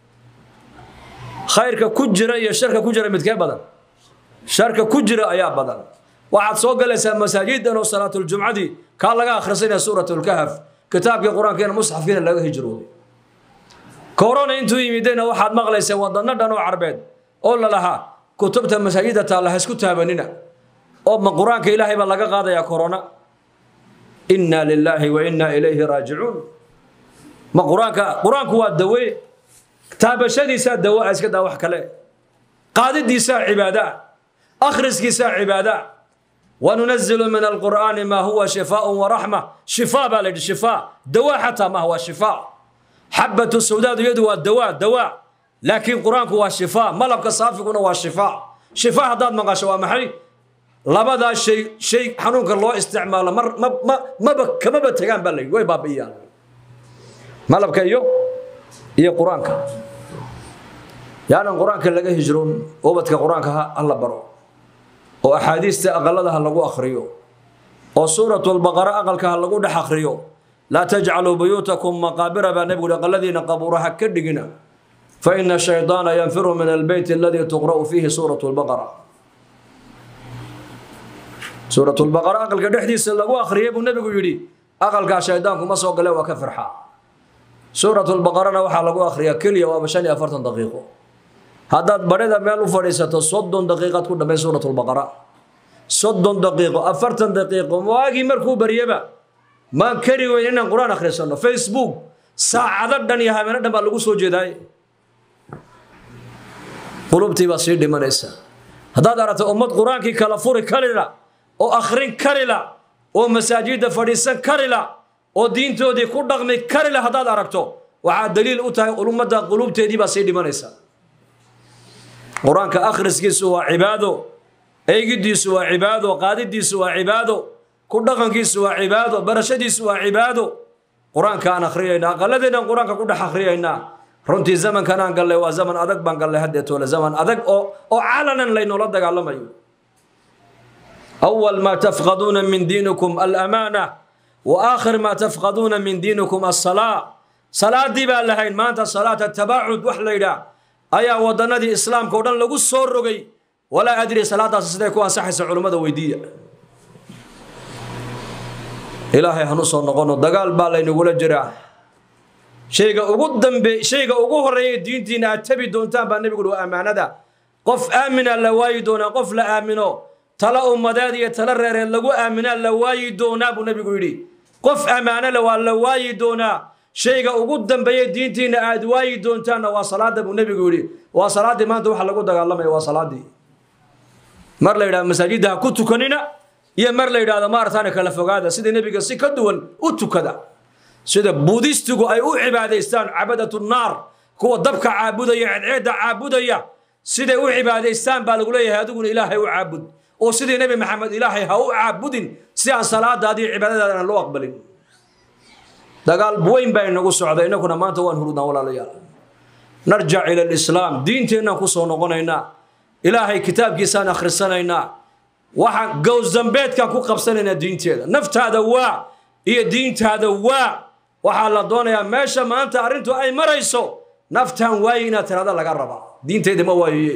khayrka ku jira iyo sharka ku jira midkee badan sharka ku jira ayaa badan waxaad soo galaysaa masaajidan oo salaatuljumcadii kaa laga akhrisanaya suuratlkahf kitaabkii qur-aankiina musxafkiina laga hijrooday korona intuu yimidayna waxaad maqlaysaa wadano dhan oo carbeed oo la lahaa kutubta masaajida taalla ha isku taabanina oo ma qur-aanka ilaahay baa laga qaadayaa korona inna lilaahi wa inna ilayhi raajicuun ma qur-aanka qur-aanku waa dawe taabashadiisaa dawa iska daa wax kale qaadidiisaa cibaada akhriskiisaa cibaada wanunazilu min alqur'aani maa huwa shifaaء waraxma shifaa baa la yidhi shifaa dawa xataa maaha waa shifaa xabatu sawdaadu iyadu waa dawa dawa laakiin qur-aanku waa shifaa malabka saafiguna waa shifaa shifaa haddaad maqasho waa maxay labadaa shay shay xanuunka loo isticmaalo mar ma ma maba kamaba tegaan baa la yidhi way baabi'iyaan malabka iyo iyo qur-aanka yaanan qur-aanka laga hijroon ubadka qur-aanka ha la baro oo axaadiista aqalada ha lagu akhriyo oo suuratulbaqara aqalka ha lagu dhex akhriyo laa tajcaluu buyuutakum maqaabira baa nebigu aqaladiina qabuuraha ka dhigina fa ina shaydaana yanfiru min albeyt aladii tuqra'u fiihi suurat lbaqara suuratulbaqara aqalka dhexdiisa lagu akhriyay buu nebigu yidhi aqalkaa shaydaanku ma soo gale waa ka firxa suuratulbaqarana waxaa lagu akhriyaa keliya waaba shan iyo afartan daqiiqo haddaad badhida meel u fadhiisato soddon daqiiqaad ku dhamay suuratulbaqara soddon daqiiqo afartan daqiiqo waagii markuu baryaba maan kari weyn inaan qur-aan akhrisano facebook saacado dhan iyo habeeno dhan baa lagu soo jeedaay qulubtii baa sii dhimanaysa haddaad aragto ummad qur-aankii kala furi karila oo akhrin karila oo masaajidda fadhiisan karila oo diintoodii ku dhaqmi karila haddaad aragto waxaa daliil u tahay ummadda qulubteedii baa sii dhimanaysa qur-aanka akhriskiisu waa cibaado eegidiisu waa cibaado qaadidiisu waa cibaado ku dhaqankiisu waa cibaado barashadiisu waa cibaado qur-aanka aan akhriyayna aqaladeenaan qur-aanka ku dhex akhriyaynaa runtii zamankan aan gallay waa zaman adag baan gallay haddeetoole zaman adag oo oo calanan laynoola dagaalamayo awal maa tafqaduuna min diinikum alamaana wa aakhir maa tafqaduuna min diinikum asalaa salaadii baa lahayn maanta salaata tabaacud wax la yidhaah ayaa wadanadii islaamka o dhan lagu soo rogay walaa adri salaadaasi siday ku ansaxaysa culummada weydiiya ilaahay hanu soo noqono dagaal baa laynagula jiraa shayga ugu dambe shayga ugu horeeya diintiina aad tabi doontaan baa nebigu uhi waa ammaanada qof aamina la waayi doonaa qof la aamino tala ummadeed iyo tala reereed lagu aaminaa la waayi doonaa buu nebigu yidhi qof ammaano le waa la waayi doonaa shayga ugu dambeeya diintiina aad waayi doontaanna waa salaada buu nebigu yidhi waa salaaddii maanta waxa lagu dagaalamaya waa salaaddii mar la yidhahdo masaajidda ha ku tukanina iyo mar la yidhahdo maarataana kala fogaada sida nebiga si ka duwan u tukada sida buudistigu ay u cibaadaystaan cabadatu naar kuwa dabka caabudaya ceedceedda caabudaya siday u cibaadaystaan baa lagu leeyahay adiguna ilaahay u caabud oo sidii nebi maxamed ilaahay ha u caabudin si aan salaadaadii cibaadadaadana loo aqbalin dagaal weyn baa inagu socda innaguna maanta waan hurudnaa walaalayaal narjac ila alislaam diinteennaan ku soo noqonaynaa ilaahay kitaabkiisaan akhrisanaynaa waxaan gowsdambeedkaan ku qabsanaynaa diinteeda naftaada waa iyo diintaada waa waxaa la doonayaa meesha maanta arrintu ay marayso naftaan waaye inaad tirada laga rabaa diintayda ma waayoye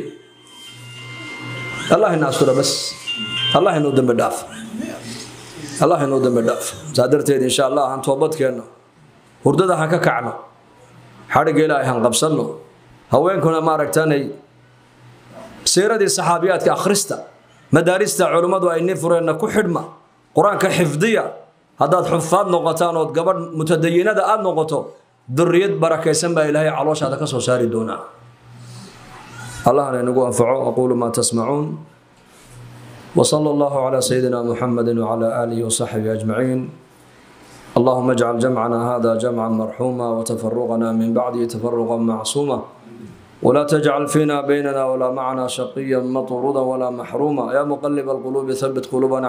allah ina astura bas allah inuu dambi dhaaf allah inuu dambi dhaaf saa darteed insha allah aan toobadkeenno hurdada han ka kacno xadhigga ilaahay han qabsanno haweenkuna maaragtanay siiradii saxaabiyaadka akhrista madaarista culummadu ay ni fureenna ku xidhma qur-aanka xifdiya haddaad xufaad noqotaan ood gabadh mutadayinada aada noqoto duriyad barakaysan baa ilaahay calooshaada ka soo saari doonaa allahna inagu anfaco aquulu maa tasmacuun وصلى الله على سيدنا محمد وعلى آله وصحبه أجمعين اللهم اجعل جمعنا هذا جمعا مرحوما وتفرقنا من بعده تفرقا معصوما ولا تجعل فينا بيننا ولا معنا شقيا مطرودا ولا محروما يا مقلب القلوب ثبت قلوبنا